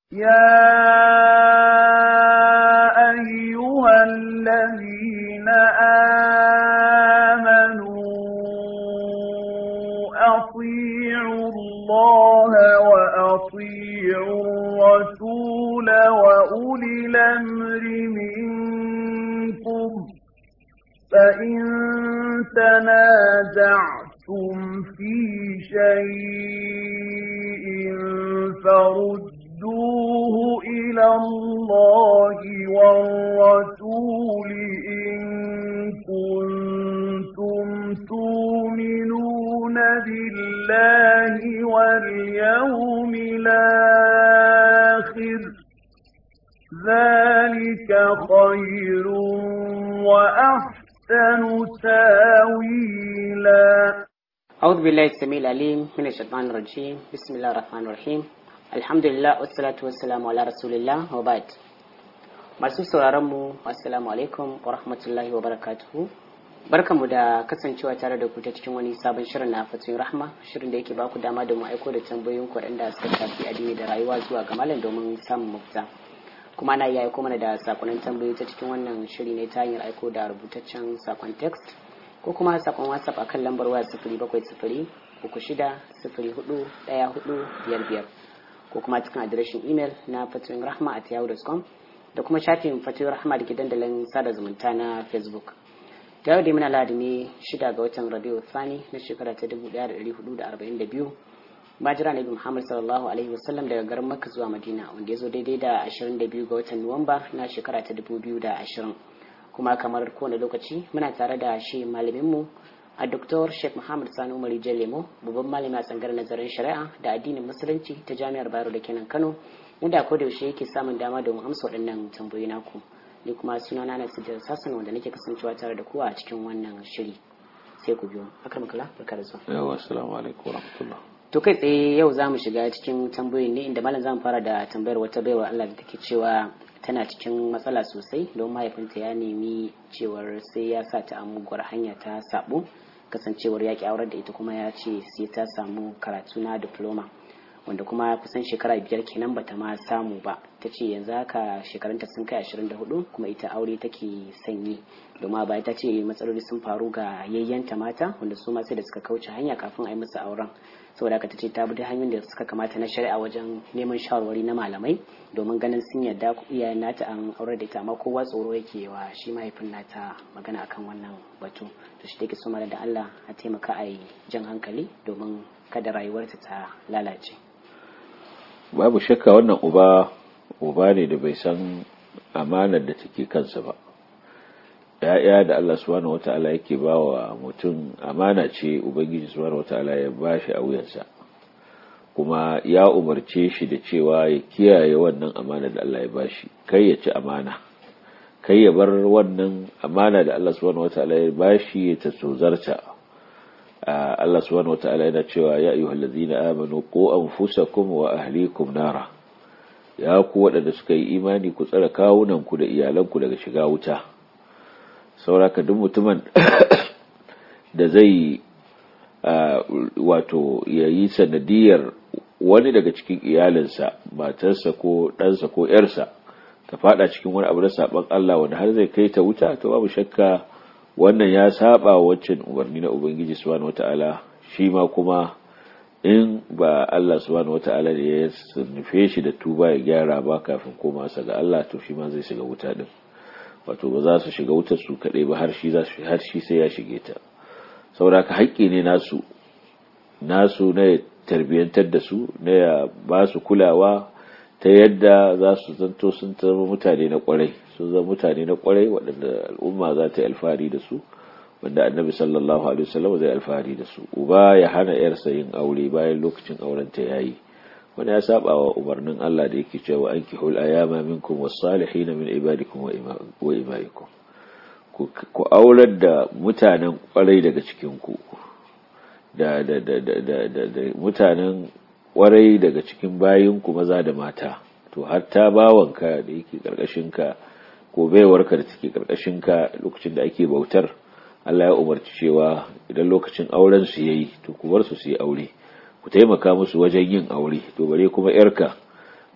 يا أيها الذين آمنوا أطيعوا الله وأطيعوا الرسول وأولي الأمر منكم فإن تنازعتم في شيء فردوه إلى الله والرسول إن كنتم تؤمنون بالله واليوم الآخر ذلك خير وأحسن تاويلا أعوذ بالله السميع العليم من الشيطان الرجيم بسم الله الرحمن الرحيم الحمد لله والصلاة والسلام على رسول الله وبعد masu sauraron mu assalamu alaikum wa rahmatullahi wa barakatuhu barkanmu da kasancewa tare da ku ta cikin wani sabon shirin na fatin rahma shirin da yake baku dama da mu aiko da tambayoyin ku waɗanda suka shafi addini da rayuwa zuwa ga malam domin samun mafita kuma ana iya aiko mana da sakonnin tambayoyi ta cikin wannan shiri ne ta hanyar aiko da rubutaccen sakon text ko kuma sakon whatsapp a kan lambar waya sifiri bakwai sifiri uku shida sifiri hudu ɗaya hudu biyar biyar ko kuma cikin adireshin imel na fatoyin rahma at yahoo.com da kuma shafin fatoyin rahma da ke dandalin sada zumunta na facebook ta yau dai muna lahadi ne shida ga watan rabiu thani na shekara ta dubu ɗaya da ɗari hudu da arba'in da biyu majira nabi muhammad sallallahu alaihi wasallam daga garin makka zuwa madina wanda ya zo daidai da ashirin da biyu ga watan nuwamba na shekara ta dubu biyu da ashirin kuma kamar kowane lokaci muna tare da shi malaminmu a Dr. Sheikh Muhammad Sani Umar Lemo babban malami a tsangar nazarin shari'a da addinin musulunci ta Jami'ar Bayero da kenan Kano wanda ko da yaushe yake samun dama domin amsa waɗannan tambayoyi naku ni kuma suna na Nasir da Sassan wanda nake kasancewa tare da kowa a cikin wannan shiri sai ku biyo akar makala barka da zuwa yawa assalamu alaikum warahmatullah to kai tsaye yau zamu shiga cikin tambayoyin ne inda malam zamu fara da tambayar wata baiwa Allah da take cewa tana cikin matsala sosai don mahaifinta ya nemi cewar sai ya sa ta amuguwar hanya ta sabo kasancewar ya aurar da ita kuma ya ce sai ta samu karatu na diploma wanda kuma kusan shekara biyar kenan bata ma samu ba ta ce yanzu haka shekarunta sun kai ashirin da hudu kuma ita aure take sanyi domin baya ta ce matsaloli sun faru ga yayyanta mata wanda su ma sai da suka kauce hanya kafin a yi musu auren saboda haka ta ce ta bi hanyoyin da suka kamata na shari'a wajen neman shawarwari na malamai domin ganin sun yarda iyayen nata an aurar da ita amma kowa tsoro yake wa shi mahaifin nata magana akan wannan batu to shi take so da Allah a taimaka a yi jan hankali domin kada rayuwarta ta lalace babu shakka wannan uba uba ne da bai san amanar da take kansa ba ya'ya da Allah subhanahu wata'ala yake bawa mutum amana ce ubangiji subhanahu wata'ala ya bashi a wuyansa kuma ya umarce shi da cewa ya kiyaye wannan amana da Allah ya bashi kai ya ci amana kai ya bar wannan amana da Allah subhanahu wata'ala ya bashi ya ta tozarta Allah subhanahu wata'ala yana cewa ya ayyuhal ladzina amanu qu anfusakum wa ahlikum nara ya ku waɗanda suka yi imani ku tsare kawunan ku da iyalanku daga shiga wuta sauraka duk mutumin da zai wato ya yi sanadiyar wani daga cikin iyalinsa matarsa ko ɗansa ko ‘yarsa ta fada cikin wani abu na saɓon Allah wanda har zai kai ta wuta to babu shakka wannan ya saba waccan umarni na Ubangiji subhanahu wata'ala shi ma kuma in ba Allah subhanahu wata'ala da ya nufe shi da tuba ya gyara ba kafin koma sa ga Allah to shi ma zai shiga wuta din wato ba za su shiga wutar su kaɗai ba har shi har shi sai ya shige ta sauraka haƙƙi ne nasu nasu na ya tarbiyyantar da su na ya ba su kulawa ta yadda za su zanto sun zama mutane na kwarai sun zama mutane na kwarai waɗanda al'umma za ta yi alfahari da su wanda annabi sallallahu alaihi wasallam zai alfahari da su uba ya hana yarsa yin aure bayan lokacin auren ta yayi wani ya saba wa umarnin Allah da yake cewa an kihul ayama minkum was-salihin min ibadikum wa imaikum ku aurar da mutanen kwarai daga cikin ku da da da da da da mutanen kwarai daga cikin bayin ku maza da mata to har ta bawanka da yake karkashin ka ko baiwarka da take karkashin ka lokacin da ake bautar Allah ya umarci cewa idan lokacin auren su yayi to ku bar su su yi aure ku taimaka musu wajen yin aure to bare kuma yarka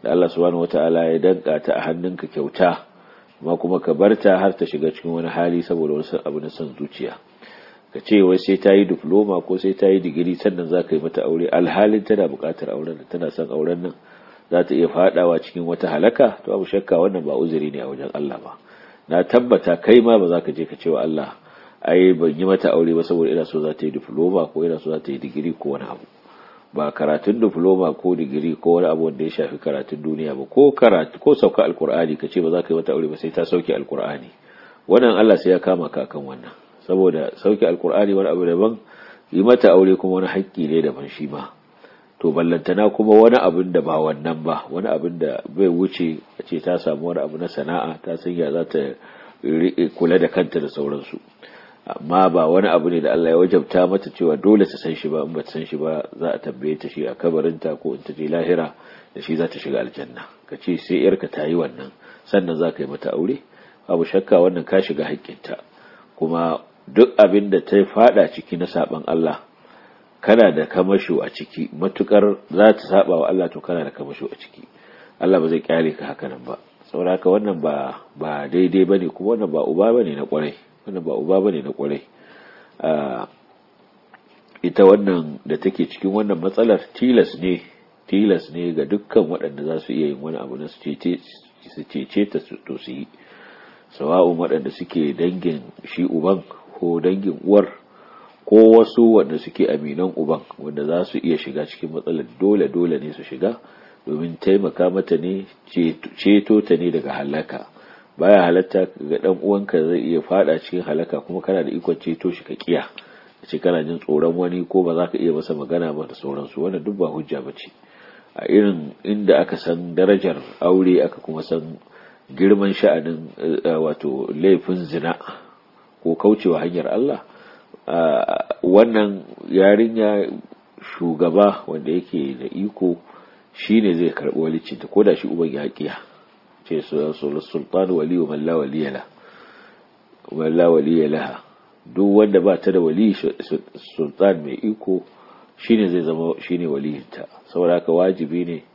da Allah subhanahu wataala ya danka ta a hannunka kyauta amma kuma ka barta har ta shiga cikin wani hali saboda wasu abu na son zuciya ka ce wai sai ta yi diploma ko sai ta yi digiri sannan za ka yi mata aure alhalin tana buƙatar auren nan tana son auren nan za ta iya fadawa cikin wata halaka to abu shakka wannan ba uzuri ne a wajen Allah ba na tabbata kai ma ba za ka je ka ce wa Allah ai ban yi mata aure ba saboda ina so za ta yi diploma ko ina so za ta yi digiri ko wani abu ba karatun diploma ko digiri ko wani abu wanda ya shafi karatun duniya ba ko karatu ko sauka alkur'ani ka ce ba za ka yi mata aure ba sai ta sauke alkur'ani wannan Allah sai ya kama ka kan wannan saboda sauke alkur'ani wani abu daban yi mata aure kuma wani haƙƙi ne daban shi ma to ballantana kuma wani abin da ba wannan ba wani abin da bai wuce a ce ta samu wani abu na sana'a ta san ya za ta kula da kanta da sauransu amma ba wani abu ne da Allah ya wajabta mata cewa dole ta san shi ba in ba ta san shi ba za a tambaye ta shi a kabarinta ko in ta je lahira da shi za ta shiga aljanna ka ce sai yarka ta yi wannan sannan za ka yi mata aure babu shakka wannan ka shiga haƙƙinta kuma duk abin da ta fada ciki na saban Allah kana da kamasho a ciki matukar za ta saba wa Allah to kana da kamasho a ciki Allah ba zai kyale ka haka nan ba saboda haka wannan ba ba daidai bane kuma wannan ba uba bane na kwarai wannan ba uba bane na kwarai ita wannan da take cikin wannan matsalar tilas ne tilas ne ga dukkan waɗanda za su iya yin wani abu na su cece ta to su yi sawa'un waɗanda suke dangin shi uban ko dangin uwar ko wasu wanda suke aminan uban wanda za su iya shiga cikin matsalar dole dole ne su shiga domin taimaka mata ne ceto ta ne daga halaka baya halatta ga dan uwanka zai iya fada cikin halaka kuma kana da ikon ceto shi ka kiya ce kana jin tsoron wani ko ba za ka iya masa magana ba da sauransu wannan duk ba hujja ba ce a irin inda aka san darajar aure aka kuma san girman sha'anin wato laifin zina ko kaucewa hanyar Allah wannan yarinya shugaba wanda yake da iko shine zai karbi walicinta ko da shi uban ya kiya ce sultan wali wa malla waliyala malla waliyala duk wanda ba ta da wali sultan mai iko shine zai zama shine waliyinta saboda haka wajibi ne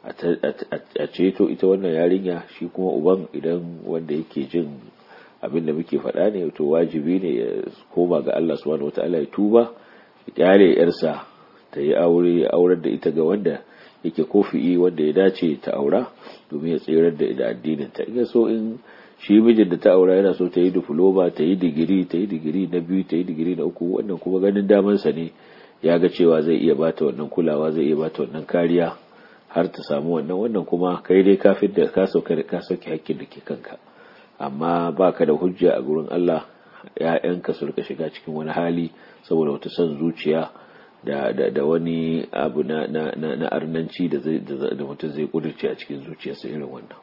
a ceto ita wannan yarinya shi kuma uban idan wanda yake jin abin da muke faɗa ne to wajibi ne ya koma ga Allah subhanahu wataala ya tuba ya kyale yarsa ta yi aure ya aurar da ita ga wanda yake kofi'i wanda ya dace ta aura domin ya tsirar da ida addinin ta in so in shi mijin da ta aura yana so ta yi diploma ta yi digiri ta yi digiri na biyu ta yi digiri na uku wannan kuma ganin damansa ne ya ga cewa zai iya bata wannan kulawa zai iya bata wannan kariya har ta samu wannan wannan kuma kai dai kafin da ka sauka da ka sauke hakkin da ke kanka amma baka da hujja a gurin Allah ‘ya'yanka su rika shiga cikin wani hali saboda wata son zuciya da, da, da wani abu na, na, na, na arnanci da, da mutum zai kudurce a cikin zuciyarsa irin wannan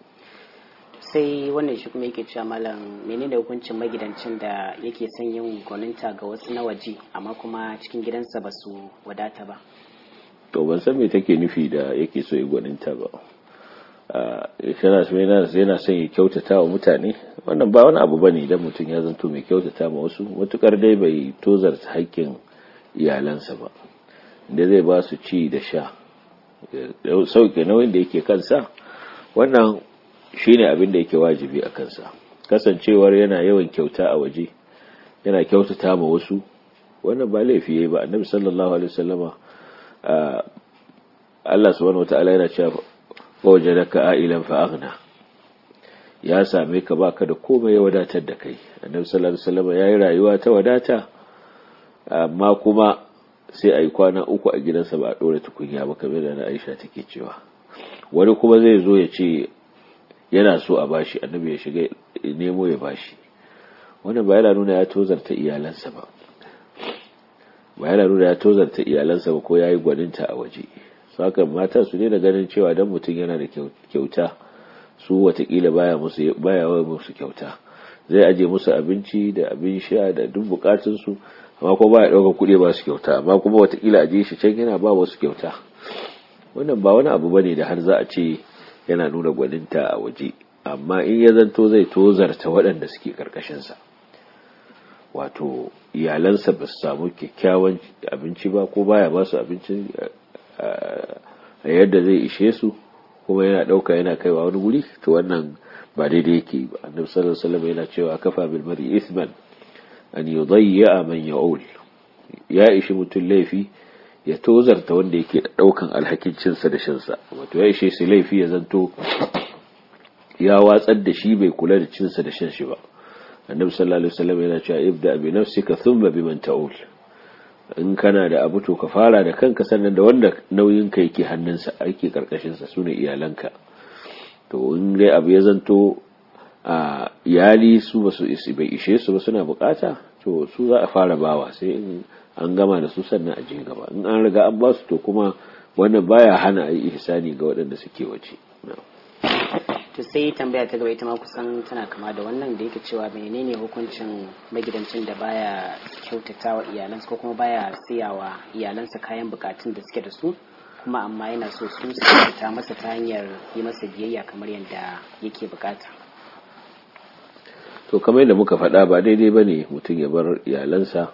sai wannan shi kuma yake cewa malam menene hukuncin magidancin da yake son yin gwaninta ga wasu na waje amma kuma cikin gidansa ba su wadata ba to ban san me take nufi da yake so ya gwaninta ba yana son ya kyautata wa mutane wannan ba wani abu bane idan mutum ya zanto mai kyautata ma wasu matukar dai bai tozarta haƙƙin iyalansa ba da zai ba su ci da sha sauke nauyin da yake kansa wannan shine abin da yake wajibi a kansa kasancewar yana yawan kyauta a waje yana kyautata ma wasu wannan ba laifi yayi ba annabi sallallahu alaihi wasallama Allah subhanahu wataala yana cewa wajadaka ailan fa aghna ya same ka baka da komai ya wadatar da kai annabi sallallahu alaihi wasallama yayi rayuwa ta wadata amma kuma sai a yi kwana uku a gidansa ba a ɗora tukunya ba kamar da na aisha take cewa wani kuma zai zo ya ce yana so a bashi annabi ya shiga nemo ya bashi wannan ba yana nuna ya tozarta iyalansa ba ba yana nuna ya tozarta iyalansa ba ko ya yi gwaninta a waje saka mata su daina ganin cewa dan mutum yana da kyauta su watakila baya musu baya musu kyauta zai aje musu abinci da abin sha da duk bukatunsu amma kuma baya ɗaukar kuɗi ba su kyauta amma kuma watakila a je shi can yana ba wasu kyauta wannan ba wani abu bane da har za a ce yana nuna gwaninta a waje amma in ya zanto zai tozarta waɗanda suke ƙarƙashinsa wato iyalansa ba su samu kyakkyawan abinci ba ko baya ba su abinci a yadda zai ishe su kuma yana ɗauka yana kaiwa wani guri to wannan ba daidai yake ba annabi sallallahu alaihi wasallam yana cewa kafa bil mar'i ithman an yudayya man ya'ul ya ishi mutum laifi ya tozarta wanda yake daukan alhakin cinsa da shansa wato ya ishe shi laifi ya zanto ya watsar da shi bai kula da cinsa da shan shi ba annabi sallallahu alaihi wasallam yana cewa ibda bi nafsika thumma biman ta'ul in kana da abu to ka fara da kanka sannan da wanda nauyin ka yake hannunsa ake karkashin sa sune iyalanka to in dai abu ya zanto a iyali su ba su isi bai ishe su ba suna bukata to su za a fara bawa sai in an gama da su sannan a je gaba in an riga an ba su to kuma wannan baya hana a yi ihsani ga waɗanda suke waje to sai tambaya ta gaba ita ma kusan tana kama da wannan da yake cewa menene hukuncin magidancin da baya kyautata wa iyalansa ko kuma baya siyawa iyalansa kayan bukatun da suke da su kuma amma yana so su su kyautata masa ta hanyar yi masa biyayya kamar yadda yake bukata to kamar yadda muka faɗa ba daidai ba ne mutum ya bar iyalansa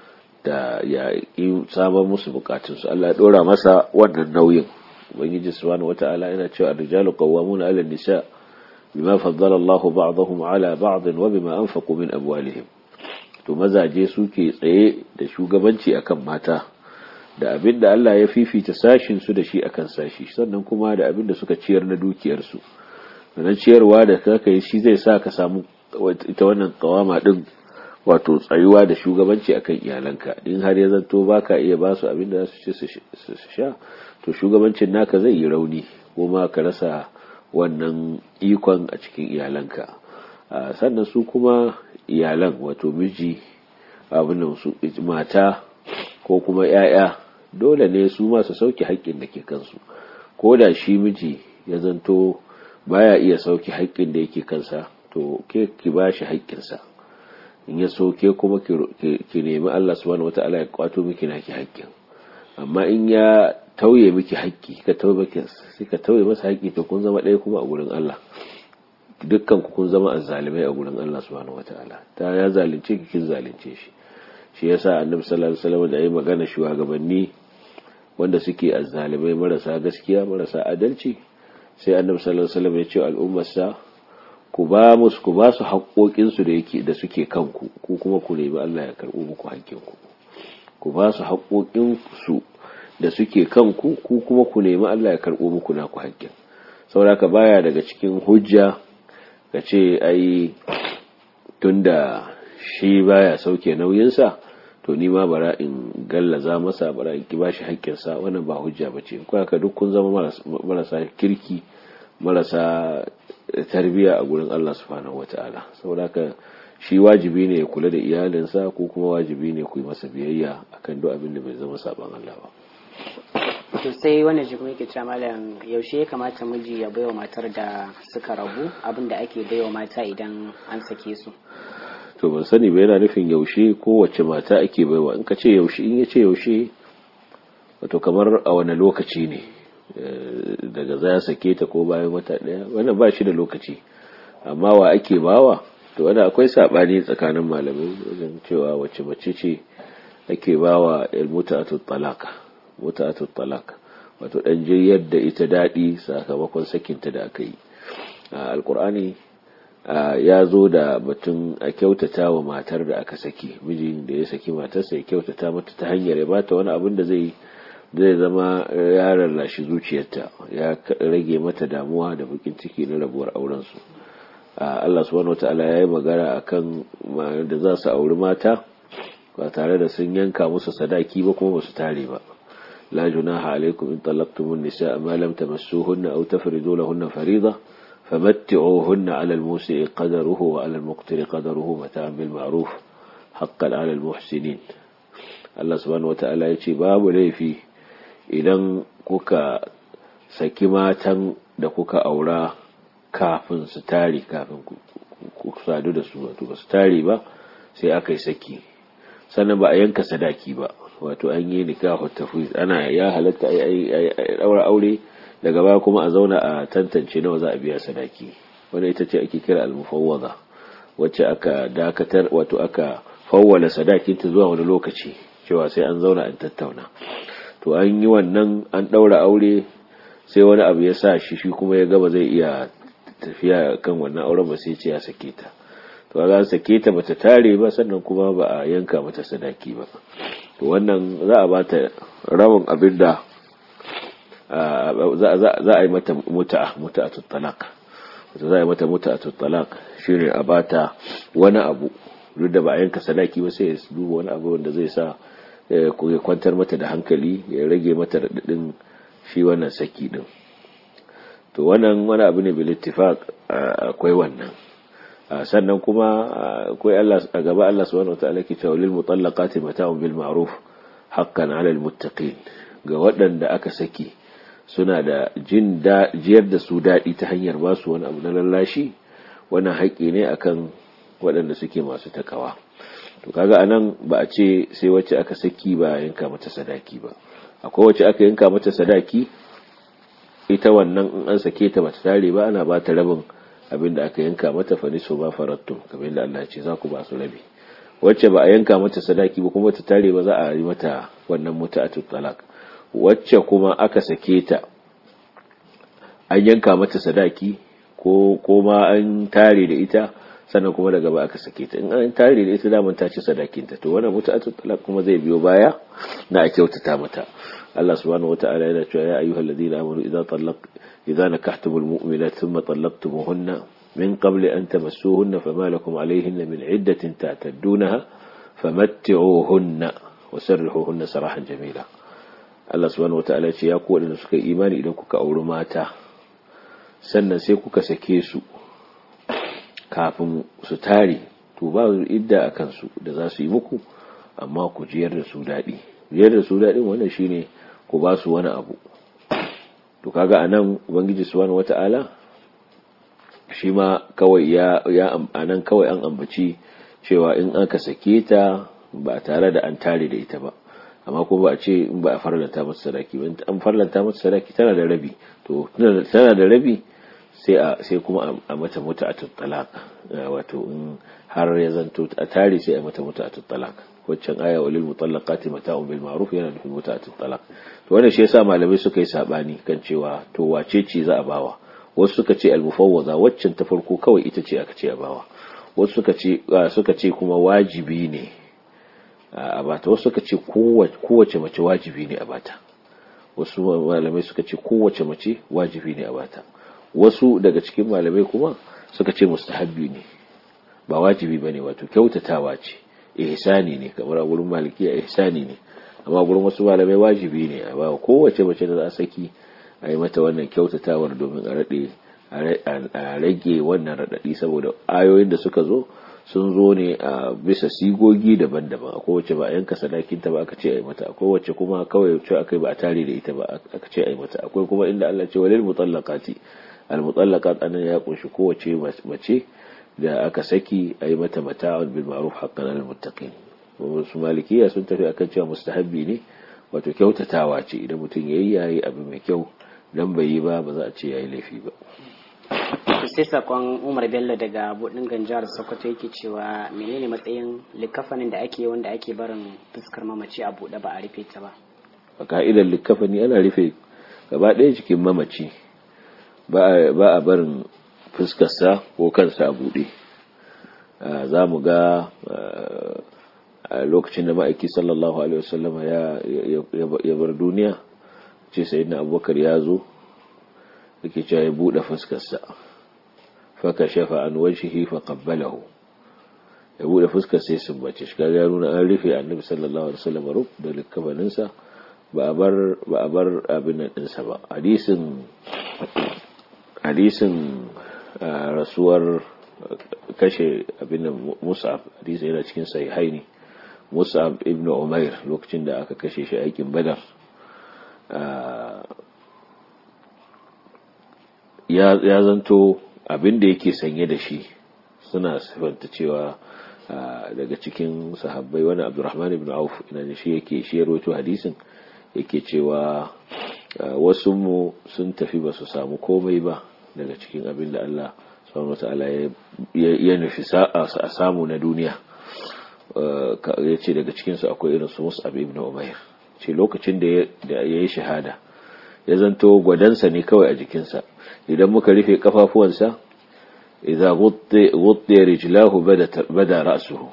da ya yi samar musu bukatunsu Allah ya ɗora masa wannan nauyin ubangiji subhanahu wata'ala yana cewa ar-rijalu qawwamuna 'ala an-nisa bima faddala Allahu ba'dahum 'ala ba'd wa bima anfaqu min amwalihim to mazaje suke tsaye da shugabanci akan mata da abin da Allah ya fifita sashin su da shi akan sashi sannan kuma da abin da suka ciyar na dukiyar su na ciyarwa da kaka yi shi zai sa ka samu ita wannan kawama din wato tsayuwa da shugabanci akan iyalanka in har ya zanto baka iya ba su abin da za su ci su sha to shugabancin naka zai yi rauni kuma ka rasa wannan ikon a cikin iyalanka sannan su kuma iyalan wato miji abin da su mata ko kuma 'ya'ya dole ne su masu sauke haƙƙin da ke kansu ko da shi miji ya zanto baya iya sauke haƙƙin da yake kansa to ke ki ba shi haƙƙinsa in ya so ke kuma ki nemi Allah subhanahu wata'ala ya kwato miki naki haƙƙin amma in ya tauye miki haƙƙi ka tauye miki sai ka tauye masa haƙƙi to kun zama ɗaya kuma a gurin Allah dukkan ku kun zama azzalimai a gurin Allah subhanahu wata'ala ta ya zalunce ki kin zalunce shi shi yasa annabi sallallahu alaihi wasallam da yayi magana shugabanni wanda suke azzalimai marasa gaskiya marasa adalci sai annabi sallallahu alaihi wasallam ya ce al'ummarsa ku ba musu ku ba su haƙoƙinsu da yake da suke kanku ku kuma ku nemi Allah ya karɓo muku haƙƙinku ku ba su haƙoƙinsu da suke kanku ku kuma ku nemi Allah ya karɓo muku naku haƙƙin saboda baya daga cikin hujja ka ce ai tunda shi baya sauke nauyinsa to ni ma bara in gallaza masa bara in ki bashi haƙƙinsa wannan ba hujja bace ko haka duk kun zama marasa kirki marasa tarbiya a gurin Allah subhanahu wata'ala saboda haka shi wajibi ne ya kula da iyalinsa ko kuma wajibi ne ku yi masa biyayya akan duk abin da bai zama saban Allah ba to sai wannan shi kuma yake cewa malam yaushe ya kamata miji ya baiwa matar da suka rabu abin da ake baiwa mata idan an sake su to ban sani ba yana nufin yaushe kowace mata ake baiwa in ka ce yaushe in ya ce yaushe wato kamar a wani lokaci ne daga za sake ta ko bayan wata daya wannan ba shi da lokaci amma wa ake bawa to wanda akwai sabani tsakanin malamai wajen cewa wace mace ce ake bawa ilmuta'atut talaka muta'atut talaka wato dan jiyyar da ita dadi sakamakon sakinta da aka yi alqur'ani ya zo da batun a kyautata wa matar da aka saki mijin da ya saki matarsa ya kyautata mata ta hanyar ya bata wani abin da zai zai zama ya lashi zuciyarta ya rage mata damuwa da bakin ciki na rabuwar aurensu Allah subhanahu wata'ala ya yi magana akan da za su auri mata ba tare da sun yanka musu sadaki ba kuma basu tare ba la junaha alaikum in talaqtumun nisaa ma lam tamassuhunna aw tafridu lahunna farida famatti'uhunna 'ala al-musi'i qadaruhu wa 'ala al-muqtiri qadaruhu mata'an bil ma'ruf haqqan 'ala al-muhsinin Allah subhanahu wata'ala ya ce babu laifi idan kuka saki matan da kuka aura kafin su tare kafin ku sadu da su wato ba su tare ba sai aka yi saki sannan ba a yanka sadaki ba wato an yi nikahu tafwiz ana ya halatta ai daura aure daga baya kuma a zauna a tantance nawa za a biya sadaki wanda ita ce ake kira al-mufawwada wacce aka dakatar wato aka fawwala sadakin ta zuwa wani lokaci cewa sai an zauna an tattauna to an yi wannan an ɗaura aure sai wani abu ya sa shi shi kuma ya gaba zai iya tafiya kan wannan auren ba sai ce ya sake ta to ga sake ta bata tare ba sannan kuma ba a yanka mata sadaki ba to wannan za a bata rabin abin da za a yi mata muta muta'atut talaq wato za a yi mata muta'atut talaq shine a bata wani abu duk da ba a yanka sadaki ba sai ya duba wani abu wanda zai sa ya kwantar mata da hankali ya rage mata radadin shi wannan saki din to wannan wani abu ne bil ittifaq akwai wannan sannan kuma akwai Allah a gaba Allah subhanahu wataala ke cewa lil mutallaqati mata'un bil ma'ruf haqqan 'ala al muttaqin ga waɗanda aka saki suna da jin jiyar da su daɗi ta hanyar ba su wani abu na lallashi wannan haƙƙi ne akan waɗanda suke masu takawa to kaga anan ba a ce sai wacce aka saki ba yanka mata sadaki ba akwai wacce aka yanka mata sadaki ita wannan in an sake ta bata tare ba ana ba ta rabin abin da aka yanka mata fa nisu ba farattum kamar da Allah ya ce za ku ba su rabi wacce ba a yanka mata sadaki ba kuma ta tare ba za a yi mata wannan mutu'atut talaq wacce kuma aka sake ta an yanka mata sadaki ko kuma an tare da ita sannan kuma daga ba aka sake ta in an tare da ita daman ta ci sadakinta to wannan mutu'atut talaq kuma zai biyo baya na a kyautata mata Allah subhanahu wata'ala yana cewa ya ayyuhal ladina amanu idza talaq idza nakahtumul mu'minati thumma talaqtumuhunna min qabli an tamassuhunna fama lakum alayhinna min iddatin ta'taddunaha famatti'uhunna wasarrihuhunna sarahan jamila Allah subhanahu wata'ala ce ya ku wadanda suka yi imani idan kuka auri mata sannan sai kuka sake su kafin su tare to ba idda akan su da za su yi muku amma ku jiyar da su daɗi jiyar da su daɗin wannan shine ku ba su wani abu to kaga anan ubangiji subhanahu wata'ala shi ma kawai ya ya anan kawai an ambaci cewa in aka sake ta ba tare da an tare da ita ba amma ko ba a ce in ba a farlanta mata sadaki ba an farlanta mata sadaki tana da rabi to tana da rabi sai a sai kuma a mata mutu'atut talaq wato in har ya zanto a tare sai a mata mutu'atut talaq waccan aya walil mutallaqati mata'un bil ma'ruf yana nufin mutu'atut talaq to wannan shi yasa malamai suka yi sabani kan cewa to wace ce za a bawa wasu suka ce al mufawwaza waccan ta farko kawai ita ce aka ce a bawa wasu suka ce suka ce kuma wajibi ne a bata wasu suka ce kowace mace wajibi ne a bata wasu malamai suka ce kowace mace wajibi ne a bata wasu daga cikin malamai kuma suka ce mustahabbi ne ba wajibi bane wato kyautatawa ce ihsani ne kamar a gurin malikiya ihsani ne amma gurin wasu malamai wajibi ne a ba kowace mace da za a saki a yi mata wannan kyautatawar domin a rade a rage wannan radadi saboda ayoyin da suka zo sun zo ne a bisa sigogi daban-daban akwai wacce ba a yanka sadakinta ba aka ce a yi mata akwai wacce kuma kawai ce aka yi ba a tare da ita ba aka ce a yi mata akwai kuma inda Allah ce walil mutallaqati al mutallaqat anan ya kunshi kowace mace da aka saki a yi mata mata'un bil ma'ruf haqqan al muttaqin su malikiya sun tafi akan cewa mustahabbi ne wato kyautatawa ce idan mutum yayi yayi abu mai kyau dan bai yi ba ba za a ce yayi laifi ba sai sakon umar bello daga budin ganjar sokoto yake cewa menene matsayin likafanin da ake wanda ake barin fuskar mamaci a buɗe ba a rufe ta ba a ka'idar likafani ana rufe gaba ɗaya jikin mamaci ba a barin fuskarsa ko kansa a buɗe za mu ga a lokacin da ma'aiki sallallahu alaihi wasallama ya bar duniya ce sai na abubakar ya zo yake cewa ya buɗe fuskarsa faka shafa an wajhihi fa qabbalahu ya buɗe fuskar sai sun bace shi kaga ya nuna an rufe annabi sallallahu alaihi wasallam rub da likabanin sa ba a bar ba a bar abin nan din sa ba hadisin hadisin rasuwar kashe abin nan Mus'ab hadisi yana cikin sahihaini Mus'ab ibn Umair lokacin da aka kashe shi aikin Badar ya zanto abin da yake sanye da shi suna sifanta cewa daga cikin sahabbai wani abdurrahman ibn auf ina da shi yake shi rawaito hadisin yake cewa wasu mu sun tafi ba su samu komai ba daga cikin abin da Allah subhanahu wataala ya nufi a samu na duniya ya ce daga cikinsu akwai irin su mus'ab ibn umair ce lokacin da ya yi shahada ya zanto gwadansa ne kawai a jikinsa idan muka rufe kafafuwansa idza ghuttiya rijlahu bada ra'suhu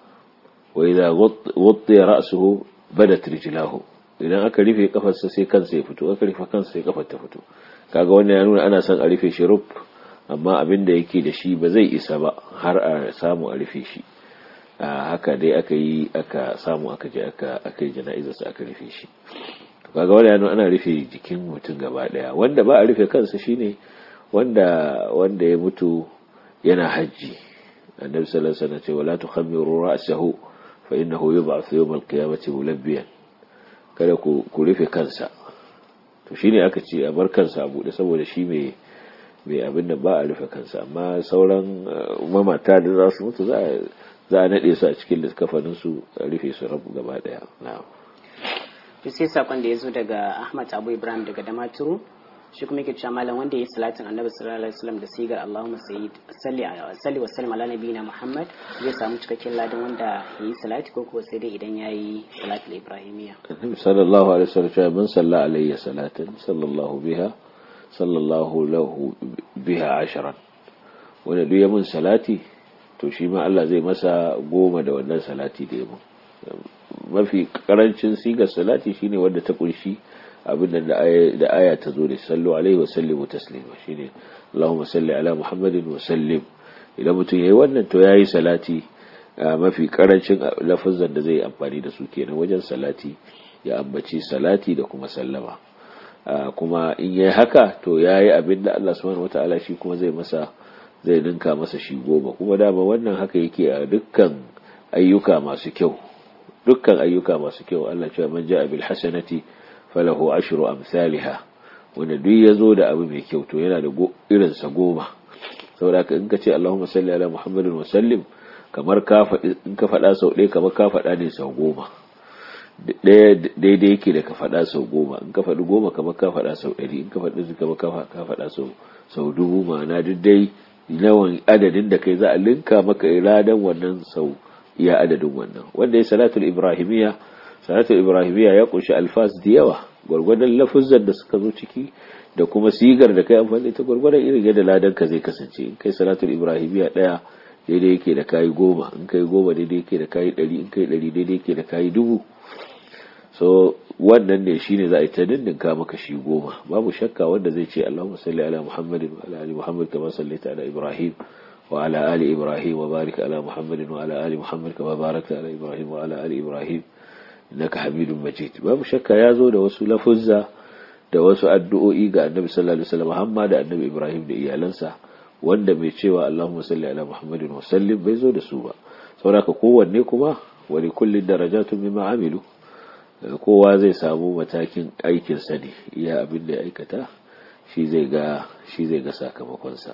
wa idza ghuttiya ra'suhu badat rijlahu idan aka rufe kafarsa sai kansa ya fito aka rufe kansa sai kafar ta fito kaga wannan ya nuna ana son a rufe shi rub amma abin da yake da shi ba zai isa ba har a samu a rufe shi haka dai aka yi aka samu aka je aka aka yi jana'izarsa aka rufe shi kaga wannan ya nuna ana rufe jikin mutum gaba daya wanda ba a rufe kansa shine wanda wanda ya mutu yana hajji annabi sallallahu alaihi wasallam ce wala tukhammiru ra'sahu fa innahu yub'ath yawm al-qiyamati mulabbiyan kada ku ku rufe kansa to shine aka ce a bar kansa a bude saboda shi mai mai abin da ba a rufe kansa amma sauran mamata da za su mutu za a za a nade su a cikin liskafanin su a rufe su rabu gaba daya na'am to sai sakon da ya zo daga Ahmad Abu Ibrahim daga Damaturu shi kuma yake cewa malam wanda ya yi salatin annabi sallallahu alaihi wasallam da sigar Allahumma sayyid salli salli wa sallim ala nabiyina Muhammad zai samu cikakken ladan wanda ya yi salati ko kuwa sai dai idan ya yi salatul ibrahimiyya annabi sallallahu alaihi wasallam cewa man salla alayya salatan sallallahu biha sallallahu lahu biha asharan wanda duk ya mun salati to shi ma Allah zai masa goma da wannan salati da ya mun mafi karancin sigar salati shine wanda ta kunshi abin da aya ta zo da sallu alaihi wa sallimu taslima shine Allahumma salli ala Muhammadin wa sallim idan mutum yayi wannan to yayi salati mafi karancin lafazan da zai amfani da su kenan wajen salati ya ambaci salati da kuma sallama kuma in yayi haka to yayi abin da Allah subhanahu wataala shi kuma zai masa zai ninka masa shi goma kuma dama wannan haka yake a dukkan ayyuka masu kyau dukkan ayyuka masu kyau Allah ya ce man ja'a bil hasanati falahu ashru amsalha wanda duk yazo da abu mai kyau to yana da irin sa goma saboda in ka ce Allahumma salli ala Muhammadin wa sallim kamar ka faɗi in ka faɗa sau ɗaya kamar ka faɗa ne sau goma ɗaya daidai yake da ka faɗa sau goma in ka faɗi goma kamar ka faɗa sau ɗari in ka faɗi kamar ka faɗa sau sau dubu ma'ana duk dai yawan adadin da kai za a linka maka iradan wannan sau iya adadin wannan wanda ya salatul ibrahimiyya salatul ibrahimiyya ya kunshi alfas da yawa gwargwadon lafuzan da suka zo ciki da kuma sigar da kai amfani ta gwargwadon irin yadda ladan ka zai kasance in kai salatul ibrahimiyya daya daidai yake da kayi goma in kai goma daidai yake da kayi ɗari in kai ɗari daidai yake da kayi dubu so wannan ne shine za a yi ta dindinka maka shi goma babu shakka wanda zai ce Allahumma salli ala Muhammadin wa ala ali Muhammad kama sallaita ala Ibrahim wa ala ali Ibrahim wa barik ala Muhammadin wa ala ali Muhammad kama barakta ala Ibrahim wa ala ali Ibrahim innaka Hamidum Majid babu shakka ya zo da wasu lafuzza da wasu addu'o'i ga Annabi sallallahu alaihi wasallam hamma da Annabi Ibrahim da iyalansa wanda mai cewa Allahumma salli ala Muhammadin wa sallim bai zo da su ba saboda kowanne kuma wa li kulli darajatun mimma amilu kowa zai samu matakin aikinsa ne iya abin da ya aikata shi zai ga shi zai ga sakamakonsa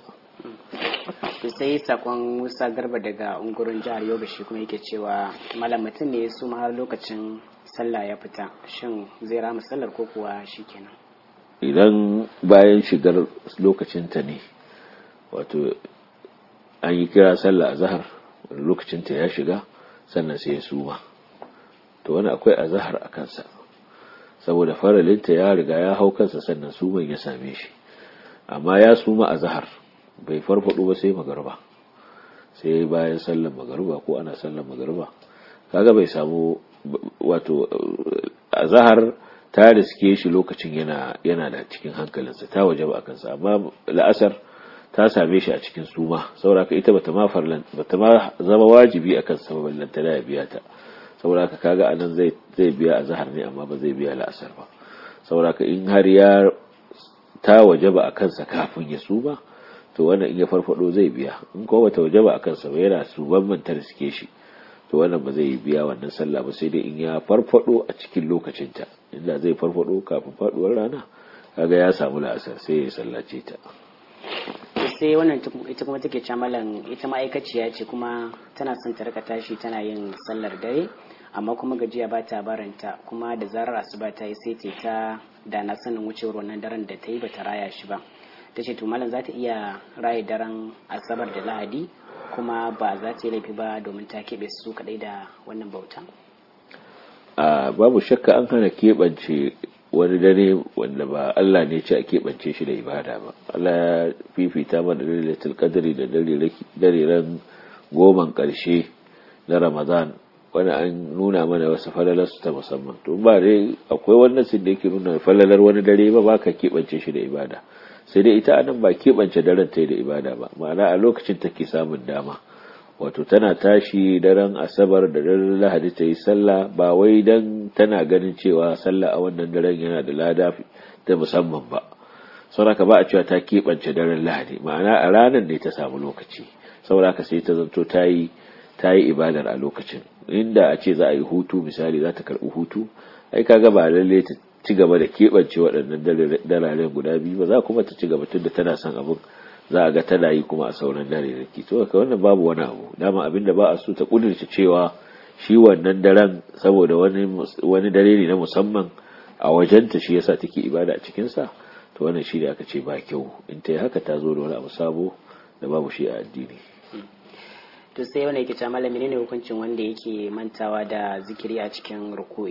sai sakon musa garba daga ungurin jihar yobe shi kuma yake cewa malam mutum ne su har lokacin sallah ya fita shin zai rama sallar ko kuwa shi kenan idan bayan shigar lokacinta ne wato an yi kira sallah a zahar lokacinta ya shiga sannan sai ya suma to wani akwai azahar a kansa saboda faralinta ya riga ya hau kansa sannan suman ya same shi amma ya suma azahar bai farfado ba sai magarba sai bayan sallan magarba ko ana sallan magarba kaga bai samu wato azahar ta riske shi lokacin yana yana da cikin hankalinsa ta waje ba a kansa amma la'asar ta same shi a cikin suma saboda ita bata ma farlan bata ma zama wajibi akan sababin lanta da biya ta saboda haka kaga anan zai zai biya a zahar ne amma ba zai biya la'asar ba saboda haka in har ya ta wajaba a kansa kafin ya suba to wannan in ya farfado zai biya in ko bata wajaba a kansa ba yana suban manta da suke shi to wannan ba zai biya wannan sallah ba sai dai in ya farfado a cikin lokacinta inda zai farfado kafin faduwar rana kaga ya samu la'asar sai ya sallace ta sai wannan ita kuma take camalan ita ma'aikaciya ce kuma tana son ta rika tashi tana yin sallar dare amma kuma gajiya ba ta baranta kuma da zarar asuba ta yi sai ta ta da na sanin wucewar wannan daren da ta yi ba ta raya shi ba ta ce to malam za ta iya raye daren asabar da lahadi kuma ba za ta yi laifi ba domin ta keɓe su kaɗai da wannan bauta a babu shakka an hana keɓance wani dare wanda ba Allah ne ce a keɓance shi da ibada ba Allah ya fifita mana lailatul qadri da dare goman ƙarshe na Ramadan wani an nuna mana wasu falalar su ta musamman to ba dai akwai wannan sin da yake nuna falalar wani dare ba ba ka keɓance shi da ibada sai dai ita anan ba keɓance daren ta da ibada ba ma'ana a lokacin take samun dama wato tana tashi daren asabar da daren lahadi ta yi sallah ba wai dan tana ganin cewa sallah a wannan daren yana da lada ta musamman ba sauraka ba a cewa ta keɓance daren lahadi ma'ana a ranar ne ta samu lokaci sauraka sai ta zanto ta yi ta yi ibadar a lokacin inda a ce za a yi hutu misali za ta karɓi hutu ai kaga ba lalle ta ci gaba da keɓance waɗannan dalaren guda biyu ba za kuma ta ci gaba tun da tana son abin za a ga tana yi kuma a sauran dare da ke to ka wannan babu wani abu dama abin da ba a so ta kudirce cewa shi wannan daren saboda wani wani dare ne na musamman a wajenta shi yasa take ibada a cikin sa to wannan shi ne aka ce ba kyau in ta yi haka ta zo da wani abu sabo da babu shi a addini to sai wani yake cewa malami ne hukuncin wanda yake mantawa da zikiri a cikin ruku'i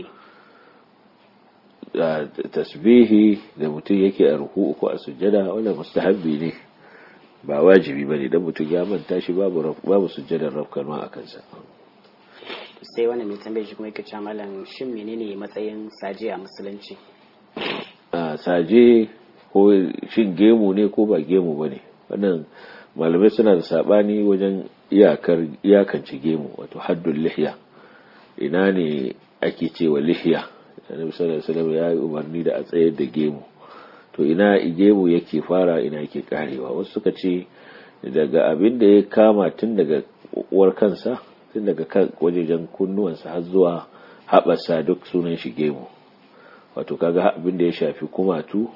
tasbihi da mutum yake a ruku'u ko a sujjada wannan mustahabbi ne ba wajibi ba ne don mutum ya manta shi babu sujjadar rafkarwa a kansa sai wani mai tambaye shi kuma yake cewa malam shin menene matsayin saje a musulunci a saje ko shin gemu ne ko ba gemu ba ne wannan malamai suna da sabani wajen iyakar iyakance gemu wato haddun lihiya ina ne ake cewa lihiya annabi sallallahu alaihi wasallam ya yi umarni da a tsayar da gemu to ina igemu yake fara ina yake karewa wasu suka ce daga abin da ya kama tun daga uwar kansa tun daga wajejen kunnuwansa har zuwa haɓarsa duk sunan shi gemu wato kaga abin da ya shafi kumatu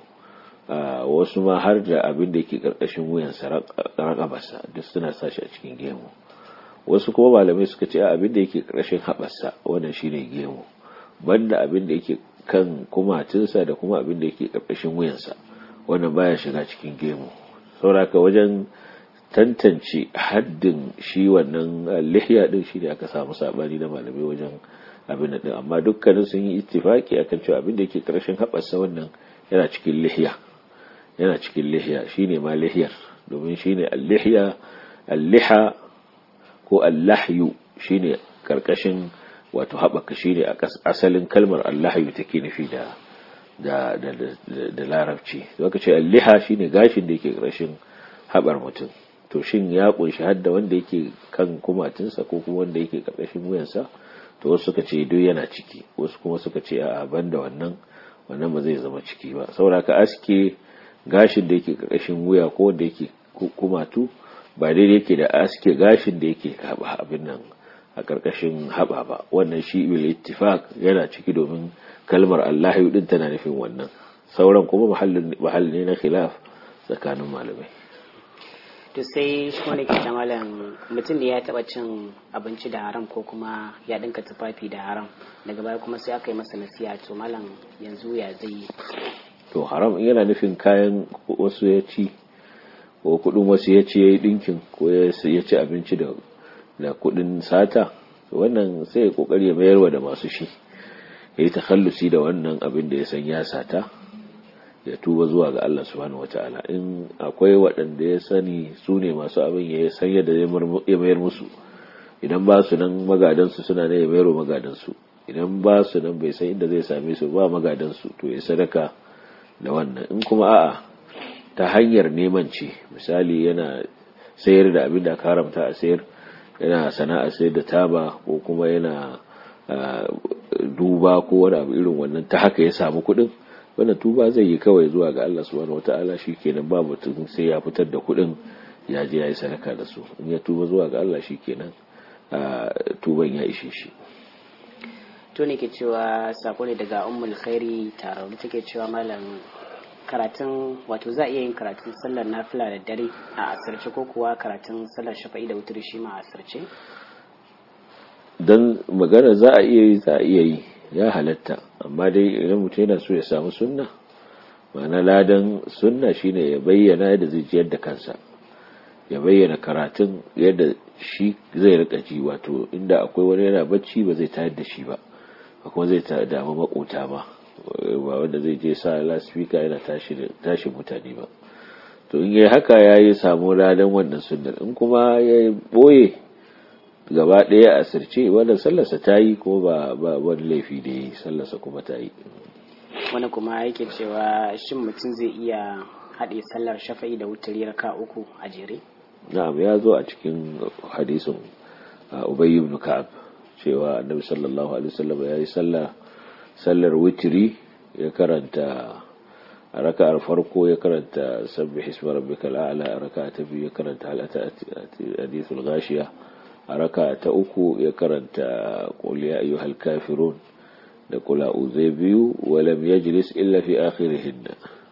wasu ma har da abin da yake ƙarƙashin wuyansa raƙabarsa duk suna sa shi a cikin gemu wasu kuma malamai suka ce abin da yake ƙarƙashin haɓarsa wannan shine gemu banda abin da yake kan kumatinsa da kuma abin da yake ƙarƙashin wuyansa wannan baya shiga cikin gemu sauraka wajen tantance haddin shi wannan lihiya din shi ne aka samu sabani na malamai wajen abin din amma dukkanin sun yi ittifaki akan cewa abin da yake ƙarshen haɓarsa wannan yana cikin lihiya yana cikin lihiya shine ma lihiyar domin shine al-lihiya al-liha ko al-lahyu shine karkashin wato haɓaka shi ne a asalin kalmar allahayu take nufi da da da da larabci zaka ce alliha shine gashin da yake ƙarshen haɓar mutum to shin ya kunshi hadda wanda yake kan kumatinsa ko kuma wanda yake ƙarƙashin wuyansa to wasu suka ce duk yana ciki wasu kuma suka ce a ban da wannan wannan ba zai zama ciki ba saboda ka aske gashin da yake ƙarƙashin wuya ko wanda yake kumatu ba daidai yake da aske gashin da yake abin nan a ƙarƙashin haɓa ba wannan shi bil ittifaq yana ciki domin kalmar Allah din tana nufin wannan sauran kuma mahallin ne na khilaf tsakanin malamai to sai shi wani ke da malam mutum ne ya taɓa cin abinci da haram ko kuma ya ɗinka tufafi da haram daga baya kuma sai aka yi masa nasiya to malam yanzu ya zai yi to haram yana nufin kayan wasu ya ci ko kuɗin wasu ya ci ya yi ɗinkin ko ya ci abinci da da kudin sata wannan sai ya kokari ya mayarwa da masu shi ya yi takhallusi da wannan abin da ya san ya sata ya tuba zuwa ga Allah subhanahu wataala in akwai waɗanda ya sani su ne masu abin ya san yadda ya mayar musu idan ba su nan magadansu suna ne ya mayar wa magadansu idan ba su nan bai san inda zai same su ba magadansu to ya sadaka da wannan in kuma a'a ta hanyar neman ce misali yana sayar da abin da ka haramta a sayar yana sana'a sai da taba ko kuma yana duba ko wani abu irin wannan ta haka ya samu kuɗin wannan tuba zai yi kawai zuwa ga Allah subhanahu wata'ala shikenan ba mutum sai ya fitar da kuɗin ya je ya yi sadaka da su in ya tuba zuwa ga Allah shikenan tuban ya ishe shi to ne ke cewa sako ne daga ummul khairi tare da take cewa malam karatun wato za a iya yin karatun sallar nafila da dare a asirce ko kuwa karatun sallar shafa'i da wutar shi ma a asirce don magana za a iya yi za a iya yi ya halatta amma dai idan mutum yana so ya samu sunna ma'ana ladan sunna shine ya bayyana yadda zai jiyar da kansa ya bayyana karatun yadda shi zai rika ji wato inda akwai wani yana bacci ba zai tayar da shi ba kuma zai damu makota ba ba wanda zai je sa lasfika yana tashi mutane ba to in yi haka ya yi samu ladan wannan sunnar in kuma ya boye gaba ɗaya a sirce wannan sallarsa ta yi ko ba wani laifi da ya yi sallarsa kuma ta yi wani kuma yake cewa shin mutum zai iya haɗe sallar shafa'i da wutari raka uku a jere na'am ya zo a cikin hadisin ubayy ibn ka'ab cewa annabi sallallahu alaihi wasallam ya yi sallar sallar witri ya karanta a raka'ar farko ya karanta sabbih isma rabbikal a'la a raka'a ta biyu ya karanta hal hadithul ghashiya a raka'a ta uku ya karanta qul ya ayyuhal kafirun da qul a'udhu biyu wa lam yajlis illa fi akhirihin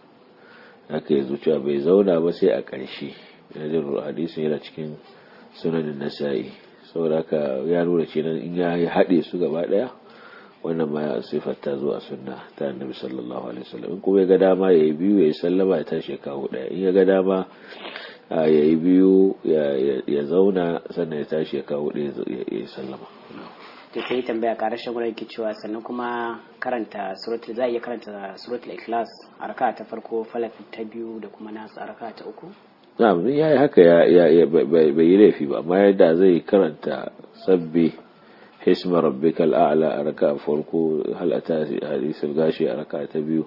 haka yanzu cewa bai zauna ba sai a ƙarshe yajin hadisin yana cikin sunanin nasa'i saboda haka ya nuna kenan in ya haɗe su gaba ɗaya wannan ma sifar ta zo a sunna ta annabi sallallahu alaihi wasallam in kuma ya ga dama ya yi biyu ya yi sallama ya tashi ya kawo ɗaya in ya ga dama ya yi biyu ya zauna sannan ya tashi ya kawo ɗaya ya yi sallama to sai tambaya ka rashin wurin ki cewa sannan kuma karanta suratul za a iya karanta suratul ikhlas a raka ta farko falak ta biyu da kuma nasu a raka ta uku na'am ya yi haka ya bai yi laifi ba amma yadda zai karanta sabbi hisma rabbikal a'la a raka farko hal ata hadisul gashi a raka ta biyu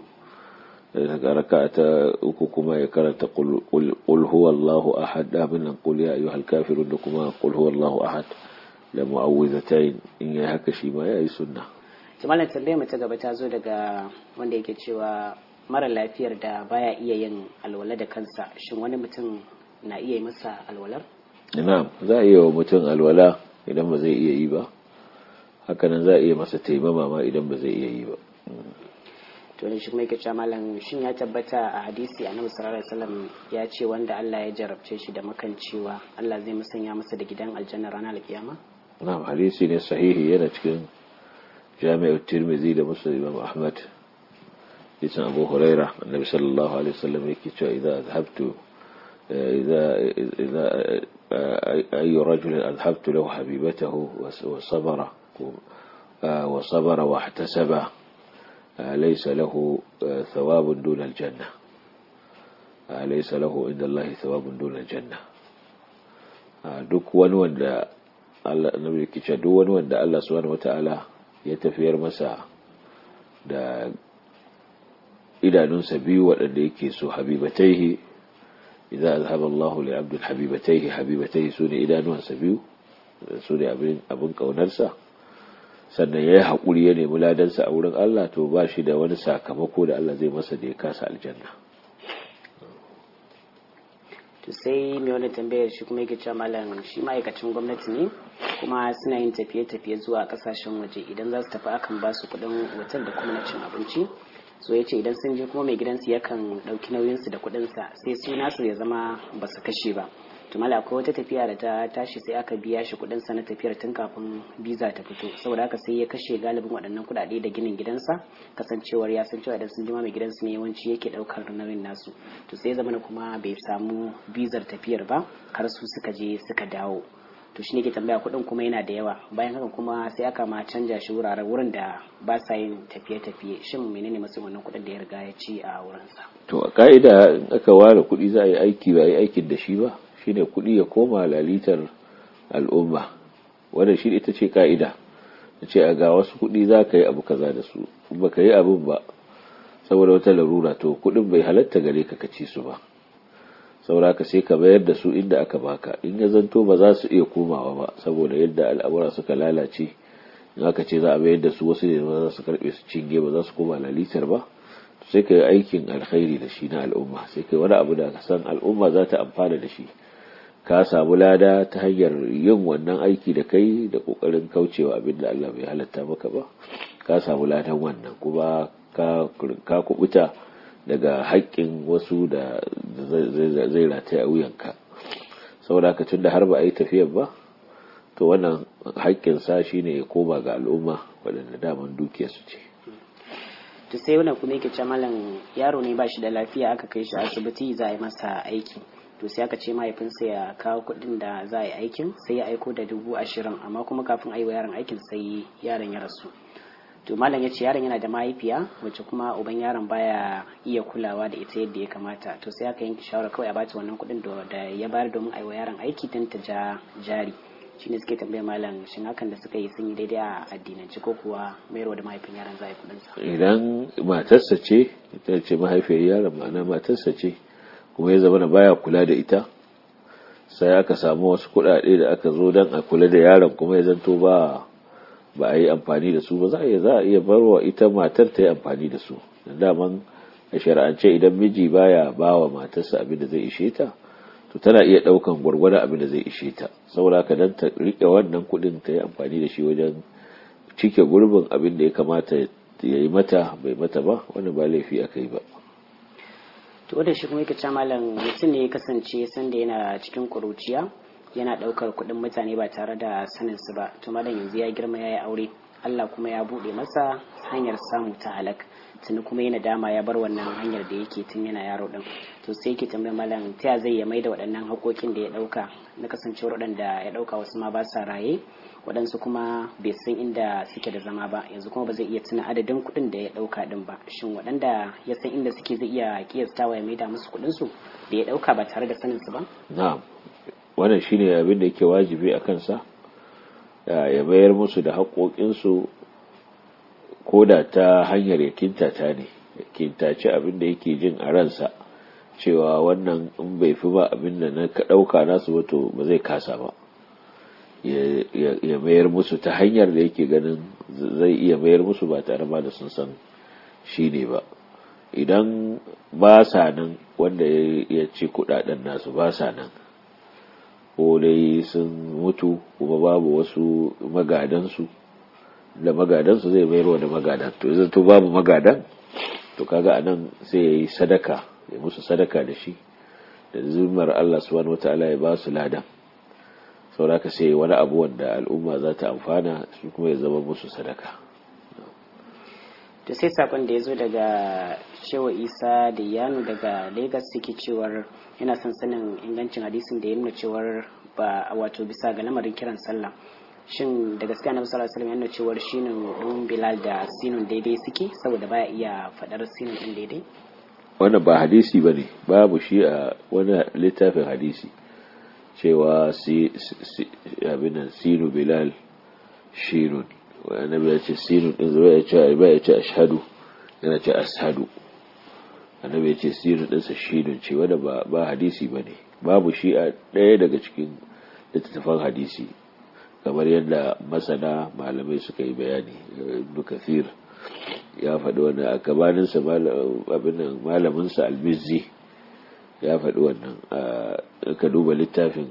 daga raka ta uku kuma ya karanta qul huwallahu ahad abin nan qul ya ayyuhal kafirun da kuma qul huwallahu ahad da mu'awwidhatayn in yayi haka shi ma yayi sunna jama'a tambayar mu ta gaba ta zo daga wanda yake cewa mara lafiyar da baya iya yin alwala da kansa shin wani mutum na iya yi masa alwalar na'am za a iya wa mutum alwala idan ba zai iya yi ba hakanan za a iya masa taimama ma idan ba zai iya yi ba to ne shi kuma yake cewa malam shin ya tabbata a hadisi annabi sallallahu alaihi wasallam ya ce wanda Allah ya jarabce shi da makancewa Allah zai musanya masa da gidan aljanna ranar alkiyama na'am hadisi ne sahihi yana cikin jami'ar tirmidhi da muslim imam ahmad yasan abu huraira annabi sallallahu alaihi wasallam yake cewa idza azhabtu idza idza ayu rajul azhabtu lahu habibatahu wa sabara wa sabara wa ihtasaba laysa lahu thawabun dun aljanna laysa lahu inda allahi thawabun dun aljanna duk wani wanda Allah annabi yake cewa duk wani wanda Allah subhanahu wataala ya tafiyar masa da idanunsa biyu waɗanda yake so habibataihi idza azhaba Allahu li abdul habibataihi habibataihi sune idanuwansa biyu sune abin abin kaunarsa sannan yayi hakuri ya nemi ladansa a wurin Allah to ba shi da wani sakamako da Allah zai masa da ya kasa aljanna to sai mai wani tambayar shi kuma yake cewa malam shi ma'aikacin gwamnati ne kuma suna yin tafiye-tafiye zuwa kasashen waje idan za su tafi akan ba su kudin hotel da kuma na cin abinci so ya ce idan sun je kuma mai gidansu yakan ɗauki nauyinsu da kudinsa sai su nasu ya zama ba su kashe ba to mala akwai wata tafiya da ta tashi sai aka biya shi kudinsa na tafiyar tun kafin biza ta fito saboda haka sai ya kashe galibin waɗannan kuɗaɗe da ginin gidansa kasancewar ya san cewa idan sun jima mai gidansu ne yawanci yake ɗaukar nauyin nasu to sai zama kuma bai samu bizar tafiyar ba har su suka je suka dawo to shi ne ke tambaya kuɗin kuma yana da yawa bayan haka kuma sai aka ma canja shi wuraren wurin da ba sa yin tafiye-tafiye shin menene masu wannan kuɗin da ya riga ya ci a wurinsa to a ka'ida in aka ware kuɗi za a yi aiki ba a yi aikin da shi ba shine kuɗi ya koma lalitar al'umma wanda shi ita ce ka'ida da ce a ga wasu kuɗi za ka yi abu kaza da su ba ka yi abin ba saboda wata larura to kuɗin bai halatta gare ka kaci su ba saboda ka sai ka bayar da su inda aka baka in ya zanto ba za su iya komawa ba saboda yadda al'amura suka lalace in aka ce za a bayar da su wasu ne ba za su karɓe su cinge ba za su koma lalitar ba sai ka yi aikin alkhairi da shi na al'umma sai ka yi wani abu da ka san al'umma za ta amfana da shi ka samu lada ta hanyar yin wannan aiki da kai da kokarin kaucewa abin da Allah bai halatta maka ba ka samu ladan wannan kuma ka kubuta daga haƙƙin wasu da zai rataya a wuyanka saboda haka tun da har ba a yi tafiyar ba to wannan haƙƙin sa shine ya koma ga al'umma waɗanda daman dukiyarsu ce to sai wannan kuma yake ce malam yaro ne ba shi da lafiya aka kai shi asibiti za a yi masa aiki to sai aka ce mahaifinsa ya kawo kuɗin da za a yi aikin sai ya aiko da dubu ashirin amma kuma kafin a yi wa yaron aikin sai yaron ya rasu to malam ya ce yaron yana da mahaifiya wacce kuma uban yaron baya iya kulawa da ita yadda ya kamata to sai aka yanke shawara kawai a bata wannan kuɗin da ya bayar domin a yi wa yaron aiki don ta ja jari shine suke tambaya malam shin hakan da suka yi sun yi daidai a addinance ko kuwa mayarwa da mahaifin yaron za a yi kuɗin sa idan matarsa ce ita ce mahaifiyar yaron ma'ana matarsa ce kuma ya zama na baya kula da ita sai aka samu wasu kuɗaɗe da aka zo don a kula da yaron kuma ya zanto ba ba a yi amfani da su ba za a iya za a iya barwa ita matar ta yi amfani da su da daman a shari'ance idan miji baya ba wa matarsa abin da zai ishe ta to tana iya ɗaukan gwargwadon abin da zai ishe ta saboda haka dan ta riƙe wannan kuɗin ta yi amfani da shi wajen cike gurbin abin da ya kamata ya yi mata bai mata ba wannan ba laifi aka yi ba to da shi kuma yake cewa malam mutum ne ya kasance sanda yana cikin kuruciya yana daukar kuɗin mutane ba tare da sanin su ba to malam yanzu ya girma ya yi aure Allah kuma ya buɗe masa hanyar samu ta halak tuni kuma yana dama ya bar wannan hanyar da yake tun yana yaro din to sai yake tambayar malam ta zai ya maida waɗannan haƙoƙin da ya ɗauka na kasancewar waɗanda ya ɗauka wasu ma ba sa raye waɗansu kuma bai san inda suke da zama ba yanzu kuma ba zai iya tuna adadin kuɗin da ya ɗauka din ba shin waɗanda ya san inda suke zai iya kiyastawa ya maida musu kuɗin su da ya ɗauka ba tare da sanin su ba na'am wannan shine abin da yake wajibi a kansa ya bayar musu da haƙoƙinsu ko da ta hanyar ya kintata ne ya kintaci abin da yake jin a ransa cewa wannan in bai fi ba abin da na ɗauka nasu wato ba zai kasa ba ya mayar musu ta hanyar da yake ganin zai iya mayar musu ba tare ma da sun san shi ne ba idan ba sa nan wanda ya ci kudaden nasu ba sa nan ko dai sun mutu kuma babu wasu magadansu da magadansu zai mayarwa da magadan to yanzu to babu magadan to kaga anan sai ya yi sadaka ya musu sadaka da shi da zumar Allah subhanahu wataala ya ba su ladan sauraka sai wani abu wanda al'umma za ta amfana shi kuma ya zama musu sadaka to sai sakon da ya zo daga shewa isa da yanu daga lagos suke cewar yana son sanin ingancin hadisin da ya nuna cewar ba wato bisa ga lamarin kiran sallah shin da gaskiya na sallallahu alaihi yana cewar shinin ɗin bilal da sinun daidai suke saboda baya iya faɗar sinun ɗin daidai wannan ba hadisi ba ne babu shi a wani littafin hadisi cewa abinan sinu bilal shinun annabi ya ce sinun din zuwa ya ce ba ya ce ashhadu yana ce ashadu annabi ya ce sinun din sa shinun ce wanda ba ba hadisi bane babu shi a ɗaya daga cikin littattafan hadisi kamar yadda masana malamai suka yi bayani ibn kathir ya faɗi wannan a gabaninsa malaminsa albizzi ya faɗi wannan ka duba littafin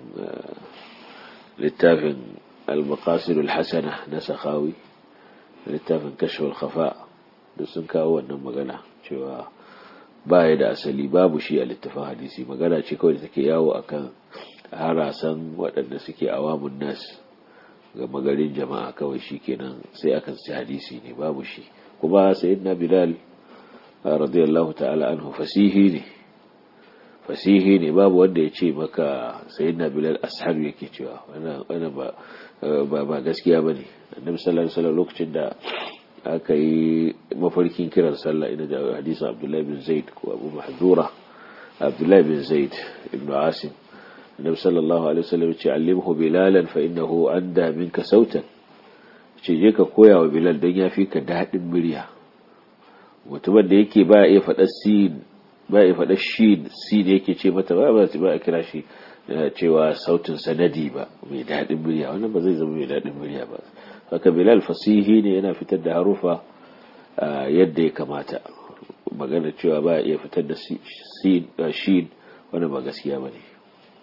littafin al-maqasidul hasana na sakhawi littafin kashful khafa da sun kawo wannan magana cewa baya da asali babu shi a littafin hadisi magana ce kawai da take yawo akan harasan waɗanda suke awamun nas ga magarin jama'a kawai shi kenan sai akan ci hadisi ne babu shi kuma sayyidina bilal radiyallahu ta'ala anhu fasihi ne fasihi ne babu wanda ya ce maka sayyidina bilal asharu yake cewa wannan ba ba ba gaskiya bane annabi sallallahu alaihi wasallam lokacin da aka yi mafarkin kiran sallah ina da hadisin abdullahi bin zaid ko abu mahdura abdullahi bin zaid ibn asim annabi sallallahu alaihi wasallam ya ce allimhu bilalan fa innahu anda minka sautan ce je ka koya wa bilal dan ya fi ka dadin murya mutumin da yake ba iya faɗa sin ba ya faɗa shi si da yake ce mata ba ba ba a kira shi cewa sautin sanadi ba mai daɗin murya wannan ba zai zama mai daɗin murya ba haka bilal fasihi ne yana fitar da harufa yadda ya kamata magana cewa ba iya fitar da shi wannan ba gaskiya ba ne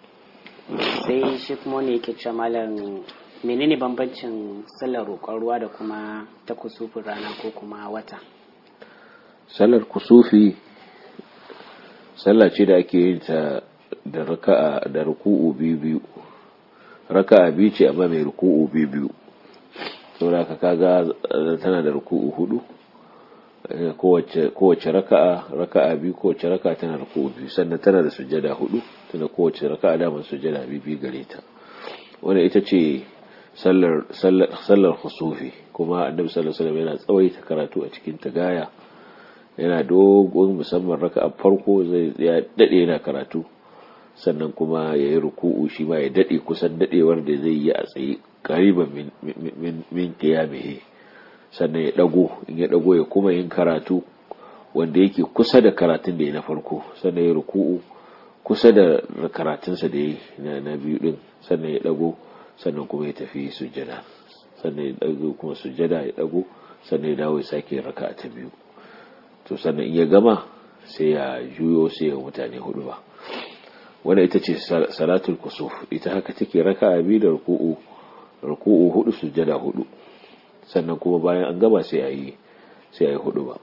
sai shi kuma ne yake cewa malam menene bambancin sallar roƙon ruwa da kuma ta kusufin rana ko kuma wata sallar kusufi sallah ce da ake yin ta da raka'a da ruku'u biyu biyu raka'a biyu ce amma mai ruku'u biyu biyu saboda ka kaga tana da ruku'u hudu kowace kowace raka'a raka'a biyu kowace raka'a tana ruku'u biyu sannan tana da sujjada hudu tana kowace raka'a da man sujjada biyu biyu gare ta wannan ita ce sallar sallar sallar khusufi kuma annabi sallallahu alaihi wasallam yana tsawaita karatu a cikin tagaya yana dogon musamman raka a farko zai ya dade yana karatu sannan kuma ya yi ruku'u shi ma ya dade kusan dadewar da zai yi a tsaye qariban min min min qiyamihi sannan ya dago in ya dago ya kuma yin karatu wanda yake kusa da karatun da ya na farko sannan ya ruku'u kusa da karatunsa da ya na, na biyu din sannan ya dago sannan kuma ya tafi sujjada sannan ya dago kuma sujjada ya dago sannan ya dawo ya sake raka ta biyu to sannan in ya gama sai ya juyo sai ya mutane hudu ba wannan ita ce salatul kusuf ita haka take raka a biyu da ruku'u ruku'u hudu sujjada hudu sannan kuma bayan an gama sai ayi sai ayi hudu ba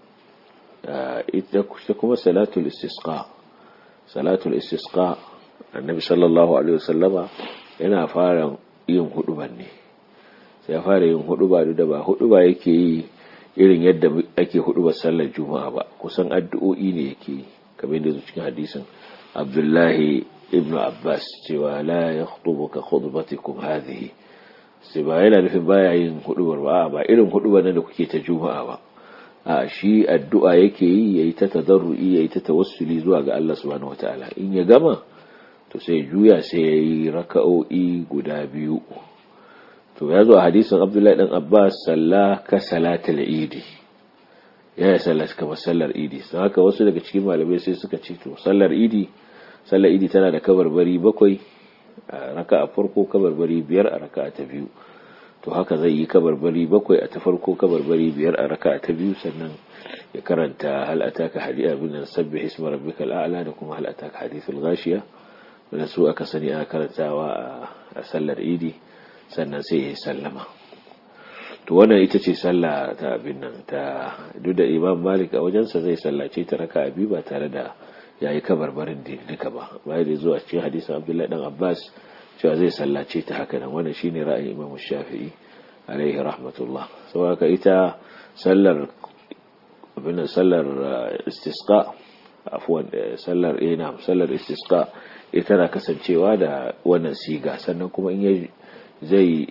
ita kuma salatul istisqa salatul istisqa annabi sallallahu alaihi wasallama yana fara yin huduban ne sai ya fara yin huduba duk da ba huduba yake yi irin yadda ake hudubar sallar juma'a ba kusan addu'o'i ne yake yi kamar da cikin hadisin abdullahi ibn abbas cewa la yakhutubu ka khutbatikum hadhihi sai ba yana nufin baya yin hudubar ba ba irin hudubar nan da kuke ta juma'a ba a shi addu'a yake yi yayi ta tadarru'i yayi ta tawassuli zuwa ga Allah subhanahu wataala in ya gama to sai juya sai yayi raka'o'i guda biyu to ya zo a hadisin Abdullahi dan Abbas salla ka salatul idi ya yi sallar kamar sallar idi sun haka wasu daga cikin malamai sai suka ce to sallar idi sallar idi tana da kabarbari bakwai a raka'a farko kabarbari biyar a raka'a ta biyu to haka zai yi kabarbari bakwai a ta farko kabarbari biyar a raka ta biyu sannan ya karanta hal ataka hadith abin nan sabbih isma rabbikal a'la da kuma hal ataka hadithul ghashiya da su aka sani ana karantawa a sallar idi sannan sai ya sallama to wannan ita ce sallah ta abin nan ta duk da imam malik a wajensa zai sallace ta raka biyu ba tare da yayi kabarbarin duka ba bayan da zuwa cikin hadisin abdullahi dan abbas cewa zai sallace ta haka nan wannan shine ra'ayin Imam Shafi'i alaihi rahmatullah saboda ita sallar abin sallar istisqa afwan sallar ina sallar istisqa ita na kasancewa da wannan siga sannan kuma in zai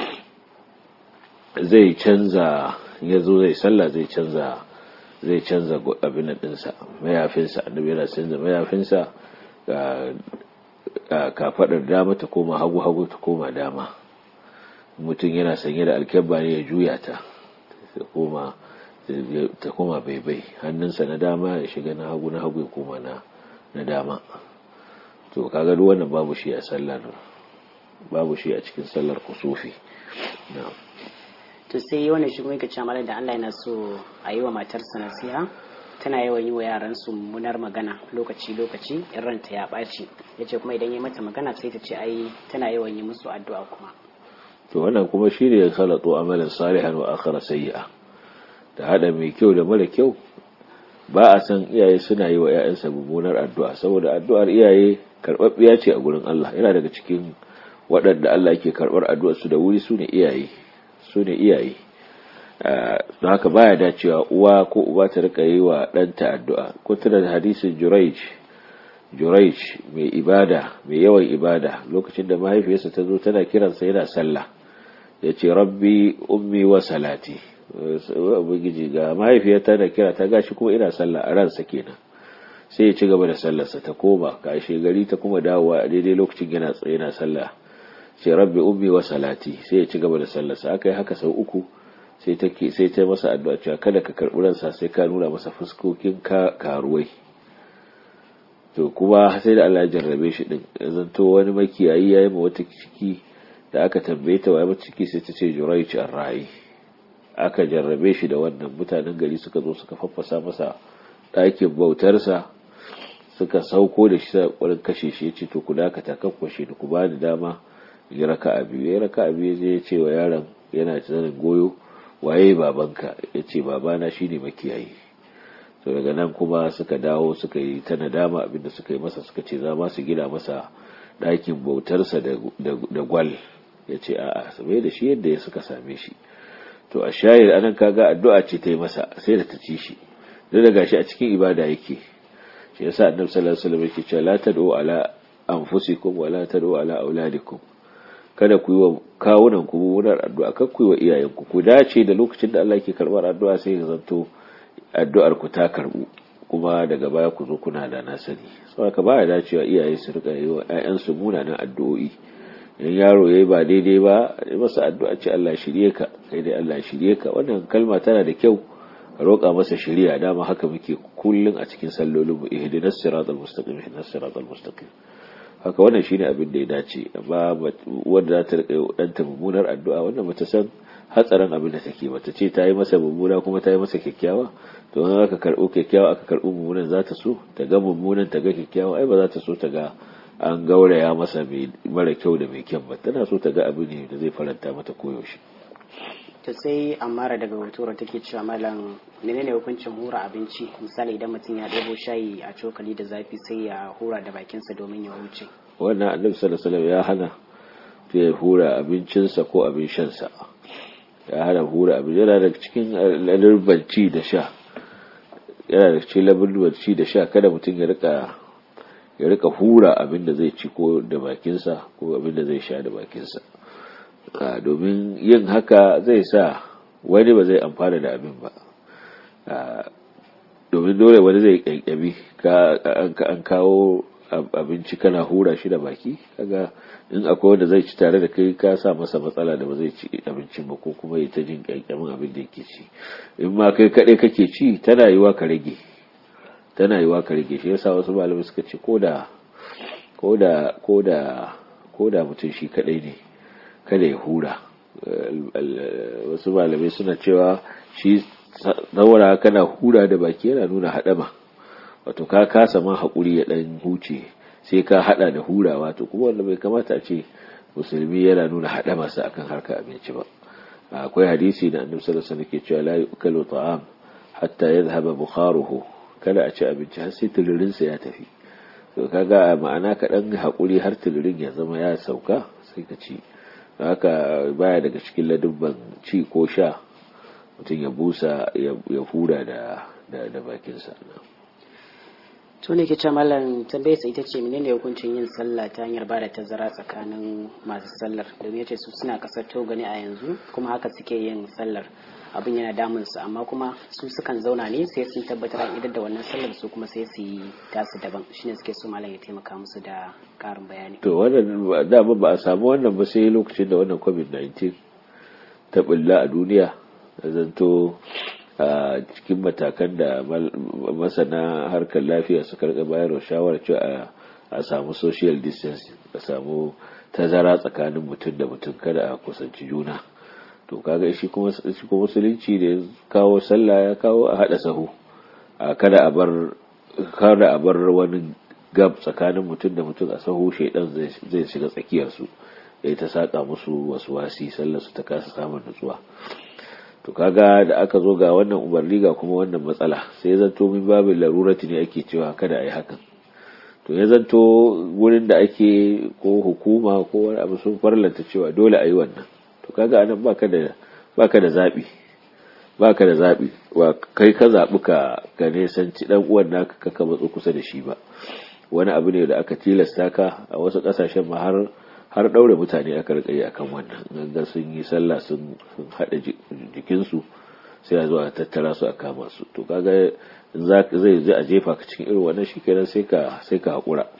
zai canza yazo zai sallah zai canza zai canza abin nan dinsa mayafinsa annabi yana canza mayafinsa kafaɗar dama ta koma hagu-hagu ta koma dama mutum yana sanye da alkyabba ne ya juya ta ta koma baibai hannunsa na dama ya shiga na hagu na hagu ya koma na dama to kaga duk wannan babu shi a sallar babu shi a cikin sallar kusufi to sai wannan shi kuma yake cewa da Allah yana so a yi wa matarsa nasiha tana yawan yi wa yaran su munar magana lokaci-lokaci in ranta ya ɓaci ya ce kuma idan yi mata magana sai ta ce ai tana yawan yi musu addu'a kuma to wannan kuma shi ne ya khalatu amalan salihan wa akhara sayyi'a da hada mai kyau da mara kyau ba a san iyaye suna yi wa ƴaƴansa mummunar addu'a saboda addu'ar iyaye karɓaɓɓiya ce a gurin Allah yana daga cikin waɗanda Allah yake karɓar addu'ar su da wuri su ne iyaye su ne iyaye don haka baya dacewa uwa ko uba ta rika yi wa ɗanta addu'a ko tana da hadisin juraij juraij mai ibada mai yawan ibada lokacin da mahaifiyarsa ta zo tana kiransa yana sallah ya ce rabbi ummi wa salati ubangiji ga mahaifiyarta da kira ta gashi kuma ina sallah a ransa kenan sai ya ci gaba da sallarsa ta koma kashe gari ta kuma dawowa a daidai lokacin yana tsaye na sallah ce rabbi ummi wa salati sai ya ci gaba da sallarsa aka yi haka sau uku sai take sai ta masa addu'a cewa kada ka karbi ransa sai ka nuna masa fuskokin ka karuwai to kuma sai da Allah ya jarrabe shi din zanto wani makiyayi yayi ma wata ciki da aka tambaye ta waye mata ciki sai ta ce juraici arra'i aka jarrabe shi da wannan mutanen gari suka zo suka faffasa masa ɗakin bautarsa suka sauko da shi sa ƙwarin kashe shi ya ce to ku dakata kan kwashe da ku ba da dama ya raka a biyu ya raka a biyu zai ce wa yaron yana zanen goyo waye babanka ya ce babana shine makiyayi to daga nan kuma suka dawo suka yi ta nadama abinda suka yi masa suka ce za ma su gina masa ɗakin bautarsa da gwal ya ce a'a sabai da shi yadda ya suka same shi to a shayar anan kaga addu'a ce ta yi masa sai da ta ci shi duk da gashi a cikin ibada yake shi yasa annabi sallallahu alaihi wasallam yake cewa la tad'u ala anfusikum wa la tad'u ala auladikum kada ku yi wa kawunan ku mummunar addu'a kar ku yi wa iyayenku ku dace da lokacin da Allah ke karbar addu'a sai ya zanto addu'ar ku ta karbu kuma daga baya ku zo kuna da nasari saboda ba ya dacewa iyaye su rika yi wa ƴaƴansu munanan addu'o'i in yaro yayi ba daidai ba masa addu'a ce Allah shirye ka kai dai Allah shirye ka wannan kalma tana da kyau ka roƙa masa shari'a dama haka muke kullun a cikin sallolin mu ihdinas siratal mustaqim ihdinas siratal mustaqim haka wannan shine abin da ya dace amma wanda za ta rika dan ta mummunar addu'a wannan bata san hatsarin abin da take bata ce ta yi masa mummuna kuma ta yi masa kyakkyawa to in aka karɓo kyakkyawa aka karɓo mummunan za ta so ta ga mummunan ta ga kyakkyawa ai ba za ta so ta ga an gauraya masa mai mara kyau da mai kyan ba tana so ta ga abu ne da zai faranta mata koyaushe to sai amara daga hotora take cewa malam menene hukuncin hura abinci misali idan mutum ya ɗebo shayi a cokali da zafi sai ya hura da bakinsa domin ya huce wannan annabi sallallahu alaihi wasallam ya hana ya hura abincinsa ko abin shansa ya hana hura abin yana daga cikin lalurbanci da sha yana daga cikin lalurbanci da sha kada mutum ya rika ya rika hura abin da zai ci ko da bakinsa ko abin da zai sha da bakinsa domin yin haka zai sa wani ba zai amfana da abin ba domin dole wani zai kyankyabi an kawo abinci kana hura shi da baki kaga in akwai wanda zai ci tare da kai ka sa masa matsala da ba zai ci abincin ba ko kuma ya ta jin kyankyamin abin da yake ci in ma kai kaɗai kake ci tana yiwa ka rage tana yiwa ka rage shi yasa wasu malamai suka ce ko da ko da ko da ko da mutum shi kaɗai ne kada ya hura wasu malamai suna cewa shi daura kana hura da baki yana nuna haɗama wato ka kasa ma haƙuri ya ɗan huce sai ka haɗa da hura wato kuma wanda bai kamata ce musulmi yana nuna haɗama sa akan harkar abinci ba akwai hadisi da annabi sallallahu alaihi wasallam ke cewa la yukalu ta'am hatta yadhhaba bukharuhu kada a ci abinci har sai tulurin sa ya tafi to kaga ma'ana ka dan haƙuri har tulurin ya zama ya sauka sai ka ci haka baya daga cikin ladubban ci ko sha mutum ya busa ya hura da da bakinsa to ne ke ce mallam tambayar sa ita ce menene hukuncin yin sallah ta hanyar bada tazara tsakanin masu sallar domin yace su suna kasar togo ne a yanzu kuma haka suke yin sallar abin yana damun su amma kuma su sukan zauna ne sai sun tabbatar an idar da wannan sallar su kuma sai su yi tasu daban shine suke so malam ya taimaka musu da karin bayani to wannan dama ba a samu wannan ba sai lokacin da wannan covid-19 ta bulla a duniya zanto a cikin matakan da masana harkar lafiya suka rika bayarwa shawarar cewa a samu social distancing a samu tazara tsakanin mutum da mutum kada a kusanci juna to kaga shi kuma musulunci da kawo sallah ya kawo a hada sahu a kada a bar kada a bar wani gab tsakanin mutum da mutum a sahu shaidan zai shiga tsakiyar su ya ta saka musu wasu wasi sallar su ta kasa samun nutsuwa to kaga da aka zo ga wannan umarni ga kuma wannan matsala sai zanto min babin larurati ne ake cewa kada a yi hakan to ya zanto wurin da ake ko hukuma ko wani abu sun farlanta cewa dole a yi wannan to kaga anan baka da baka da zabi baka da zabi wa kai ka zabi ka ga nesanci dan uwan naka ka ka matso kusa da shi ba wani abu ne da aka tilasta ka a wasu kasashen ma har har daure mutane aka rika yi akan wannan ga sun yi sallah sun hada jikinsu sai a zo a tattara su a kama su to kaga zai zai a jefa ka cikin irin wannan shikenan sai ka sai ka hakura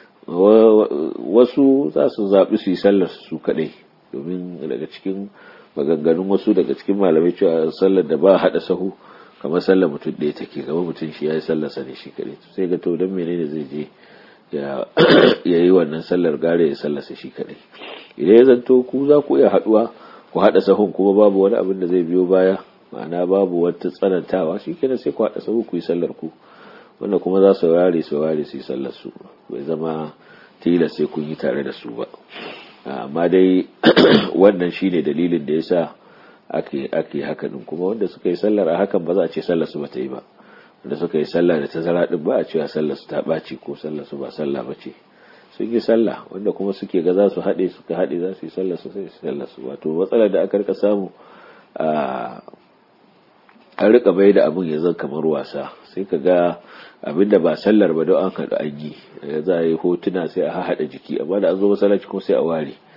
wasu za su zaɓi su yi sallar su kaɗai domin daga cikin maganganun wasu daga cikin malamai cewa sallar da ba haɗa sahu kamar sallar mutum ɗaya take kamar mutum shi ya yi sallar sa ne shi kaɗai sai ga to don menene zai je ya yi wannan sallar gare ya sallarsa shi kaɗai idan ya zanto ku za ku iya haɗuwa ku haɗa sahun kuma babu wani abin da zai biyo baya ma'ana babu wata tsanantawa shi kenan sai ku haɗa sahu ku yi sallar ku wanda kuma za su ware su ware su yi sallar su bai zama tilas sai kun yi tare da su ba amma dai wannan shine dalilin da yasa ake ake haka din kuma wanda suka yi sallar a hakan ba za a ce sallar su ba ta yi ba wanda suka yi sallah da tazara din ba a cewa sallar su ta ɓaci ko sallar su ba sallah ba ce sun yi sallah wanda kuma suke ga za su haɗe suka haɗe za su yi sallar su sai su sallar su wato matsalar da aka rika samu a an rika bai da abin ya zan kamar wasa sai ka ga abin da ba sallar ba don an haɗu an yi za a yi hotuna sai a haɗa jiki amma da an zo masallaci kuma sai a ware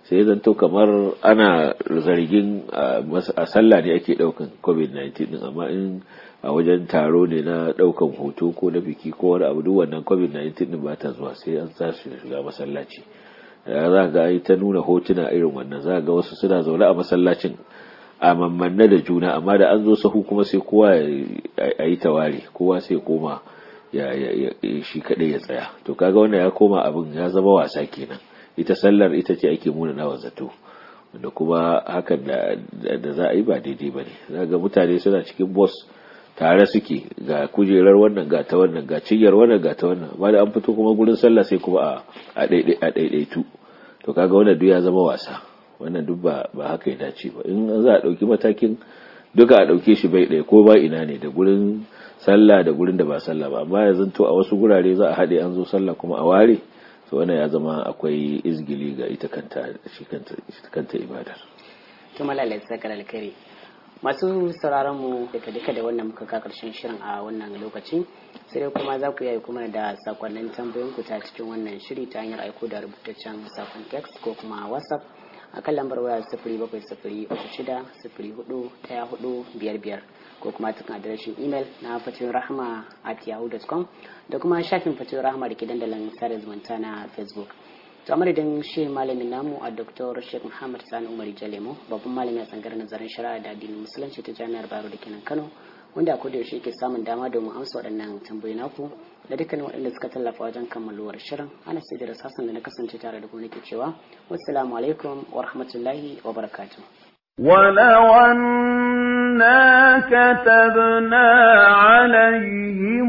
sai zanto kamar ana zargin a sallah ne ake daukan covid-19 din amma in a wajen taro ne na daukan hoto ko na biki ko wani abu duk wannan covid-19 din ba ta zuwa sai an sa shi shiga masallaci za ga yi ta nuna hotuna irin wannan za ga wasu suna zaune a masallacin a mammanne da juna amma da an zo sahu kuma sai kowa ya yi tawari kowa sai koma ya shi kadai ya tsaya to kaga wannan ya koma abin ya zama wasa kenan ita sallar ita ce ake muna nawa zato da kuma hakan da za a yi ba daidai ba ne za ga mutane suna cikin bus tare suke ga kujerar wannan ga ta wannan ga cinyar wannan ga ta wannan amma da an fito kuma gurin sallah sai kuma a ɗaiɗaitu to kaga wannan duk ya zama wasa wannan duk ba haka ya dace ba in za a ɗauki matakin duka a ɗauke shi bai ɗaya ko ba ina ne da gurin sallah da gurin da ba sallah ba amma yanzu to a wasu gurare za a haɗe an zo sallah kuma a ware to wannan ya zama akwai izgili ga ita kanta shi kanta ibadar to malalai sakar alkhairi masu sauraron mu daga duka da wannan muka ka karshen shirin a wannan lokaci sai dai kuma za ku yi kuma da sakonnin tambayoyin ku ta cikin wannan shiri ta hanyar aiko da rubutaccen sakon text ko kuma whatsapp a kan lambar waya sifiri bakwai sifiri uku shida sifiri hudu daya hudu biyar biyar ko kuma cikin adireshin imel na fatin rahama at yahoo.com da kuma shafin fatin rahama da ke dandalin sada zumunta na facebook to a madadin shi malamin namu a dr sheikh muhammad sani umar jalemo babban malami a tsangar nazarin shari'a da addinin musulunci ta jami'ar baro da kenan kano wanda a koda yaushe ke samun dama domin amsa waɗannan tambayoyi naku da dukkanin waɗanda suka tallafa wajen kammaluwar shirin ana sai da rasasan da na kasance tare da kuma nake cewa wassalamu alaikum wa rahmatullahi wa barakatuh ولو أنا كتبنا عليهم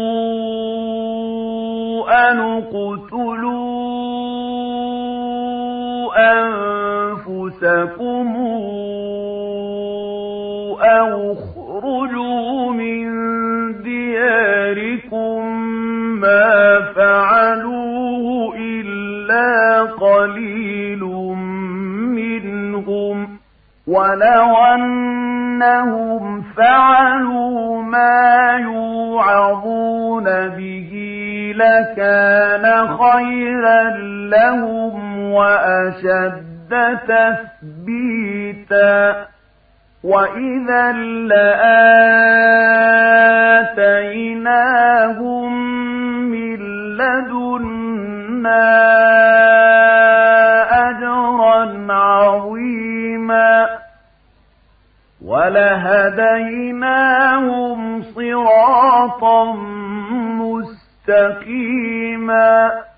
أن اقتلوا أنفسكم أو اخرجوا من دياركم ما فعلوه إلا قليل منهم ولو أنهم فعلوا ما يوعظون به لكان خيرا لهم وأشد تثبيتا وإذا لآتيناهم من لدنا أجرا عظيما ولهديناهم صراطا مستقيما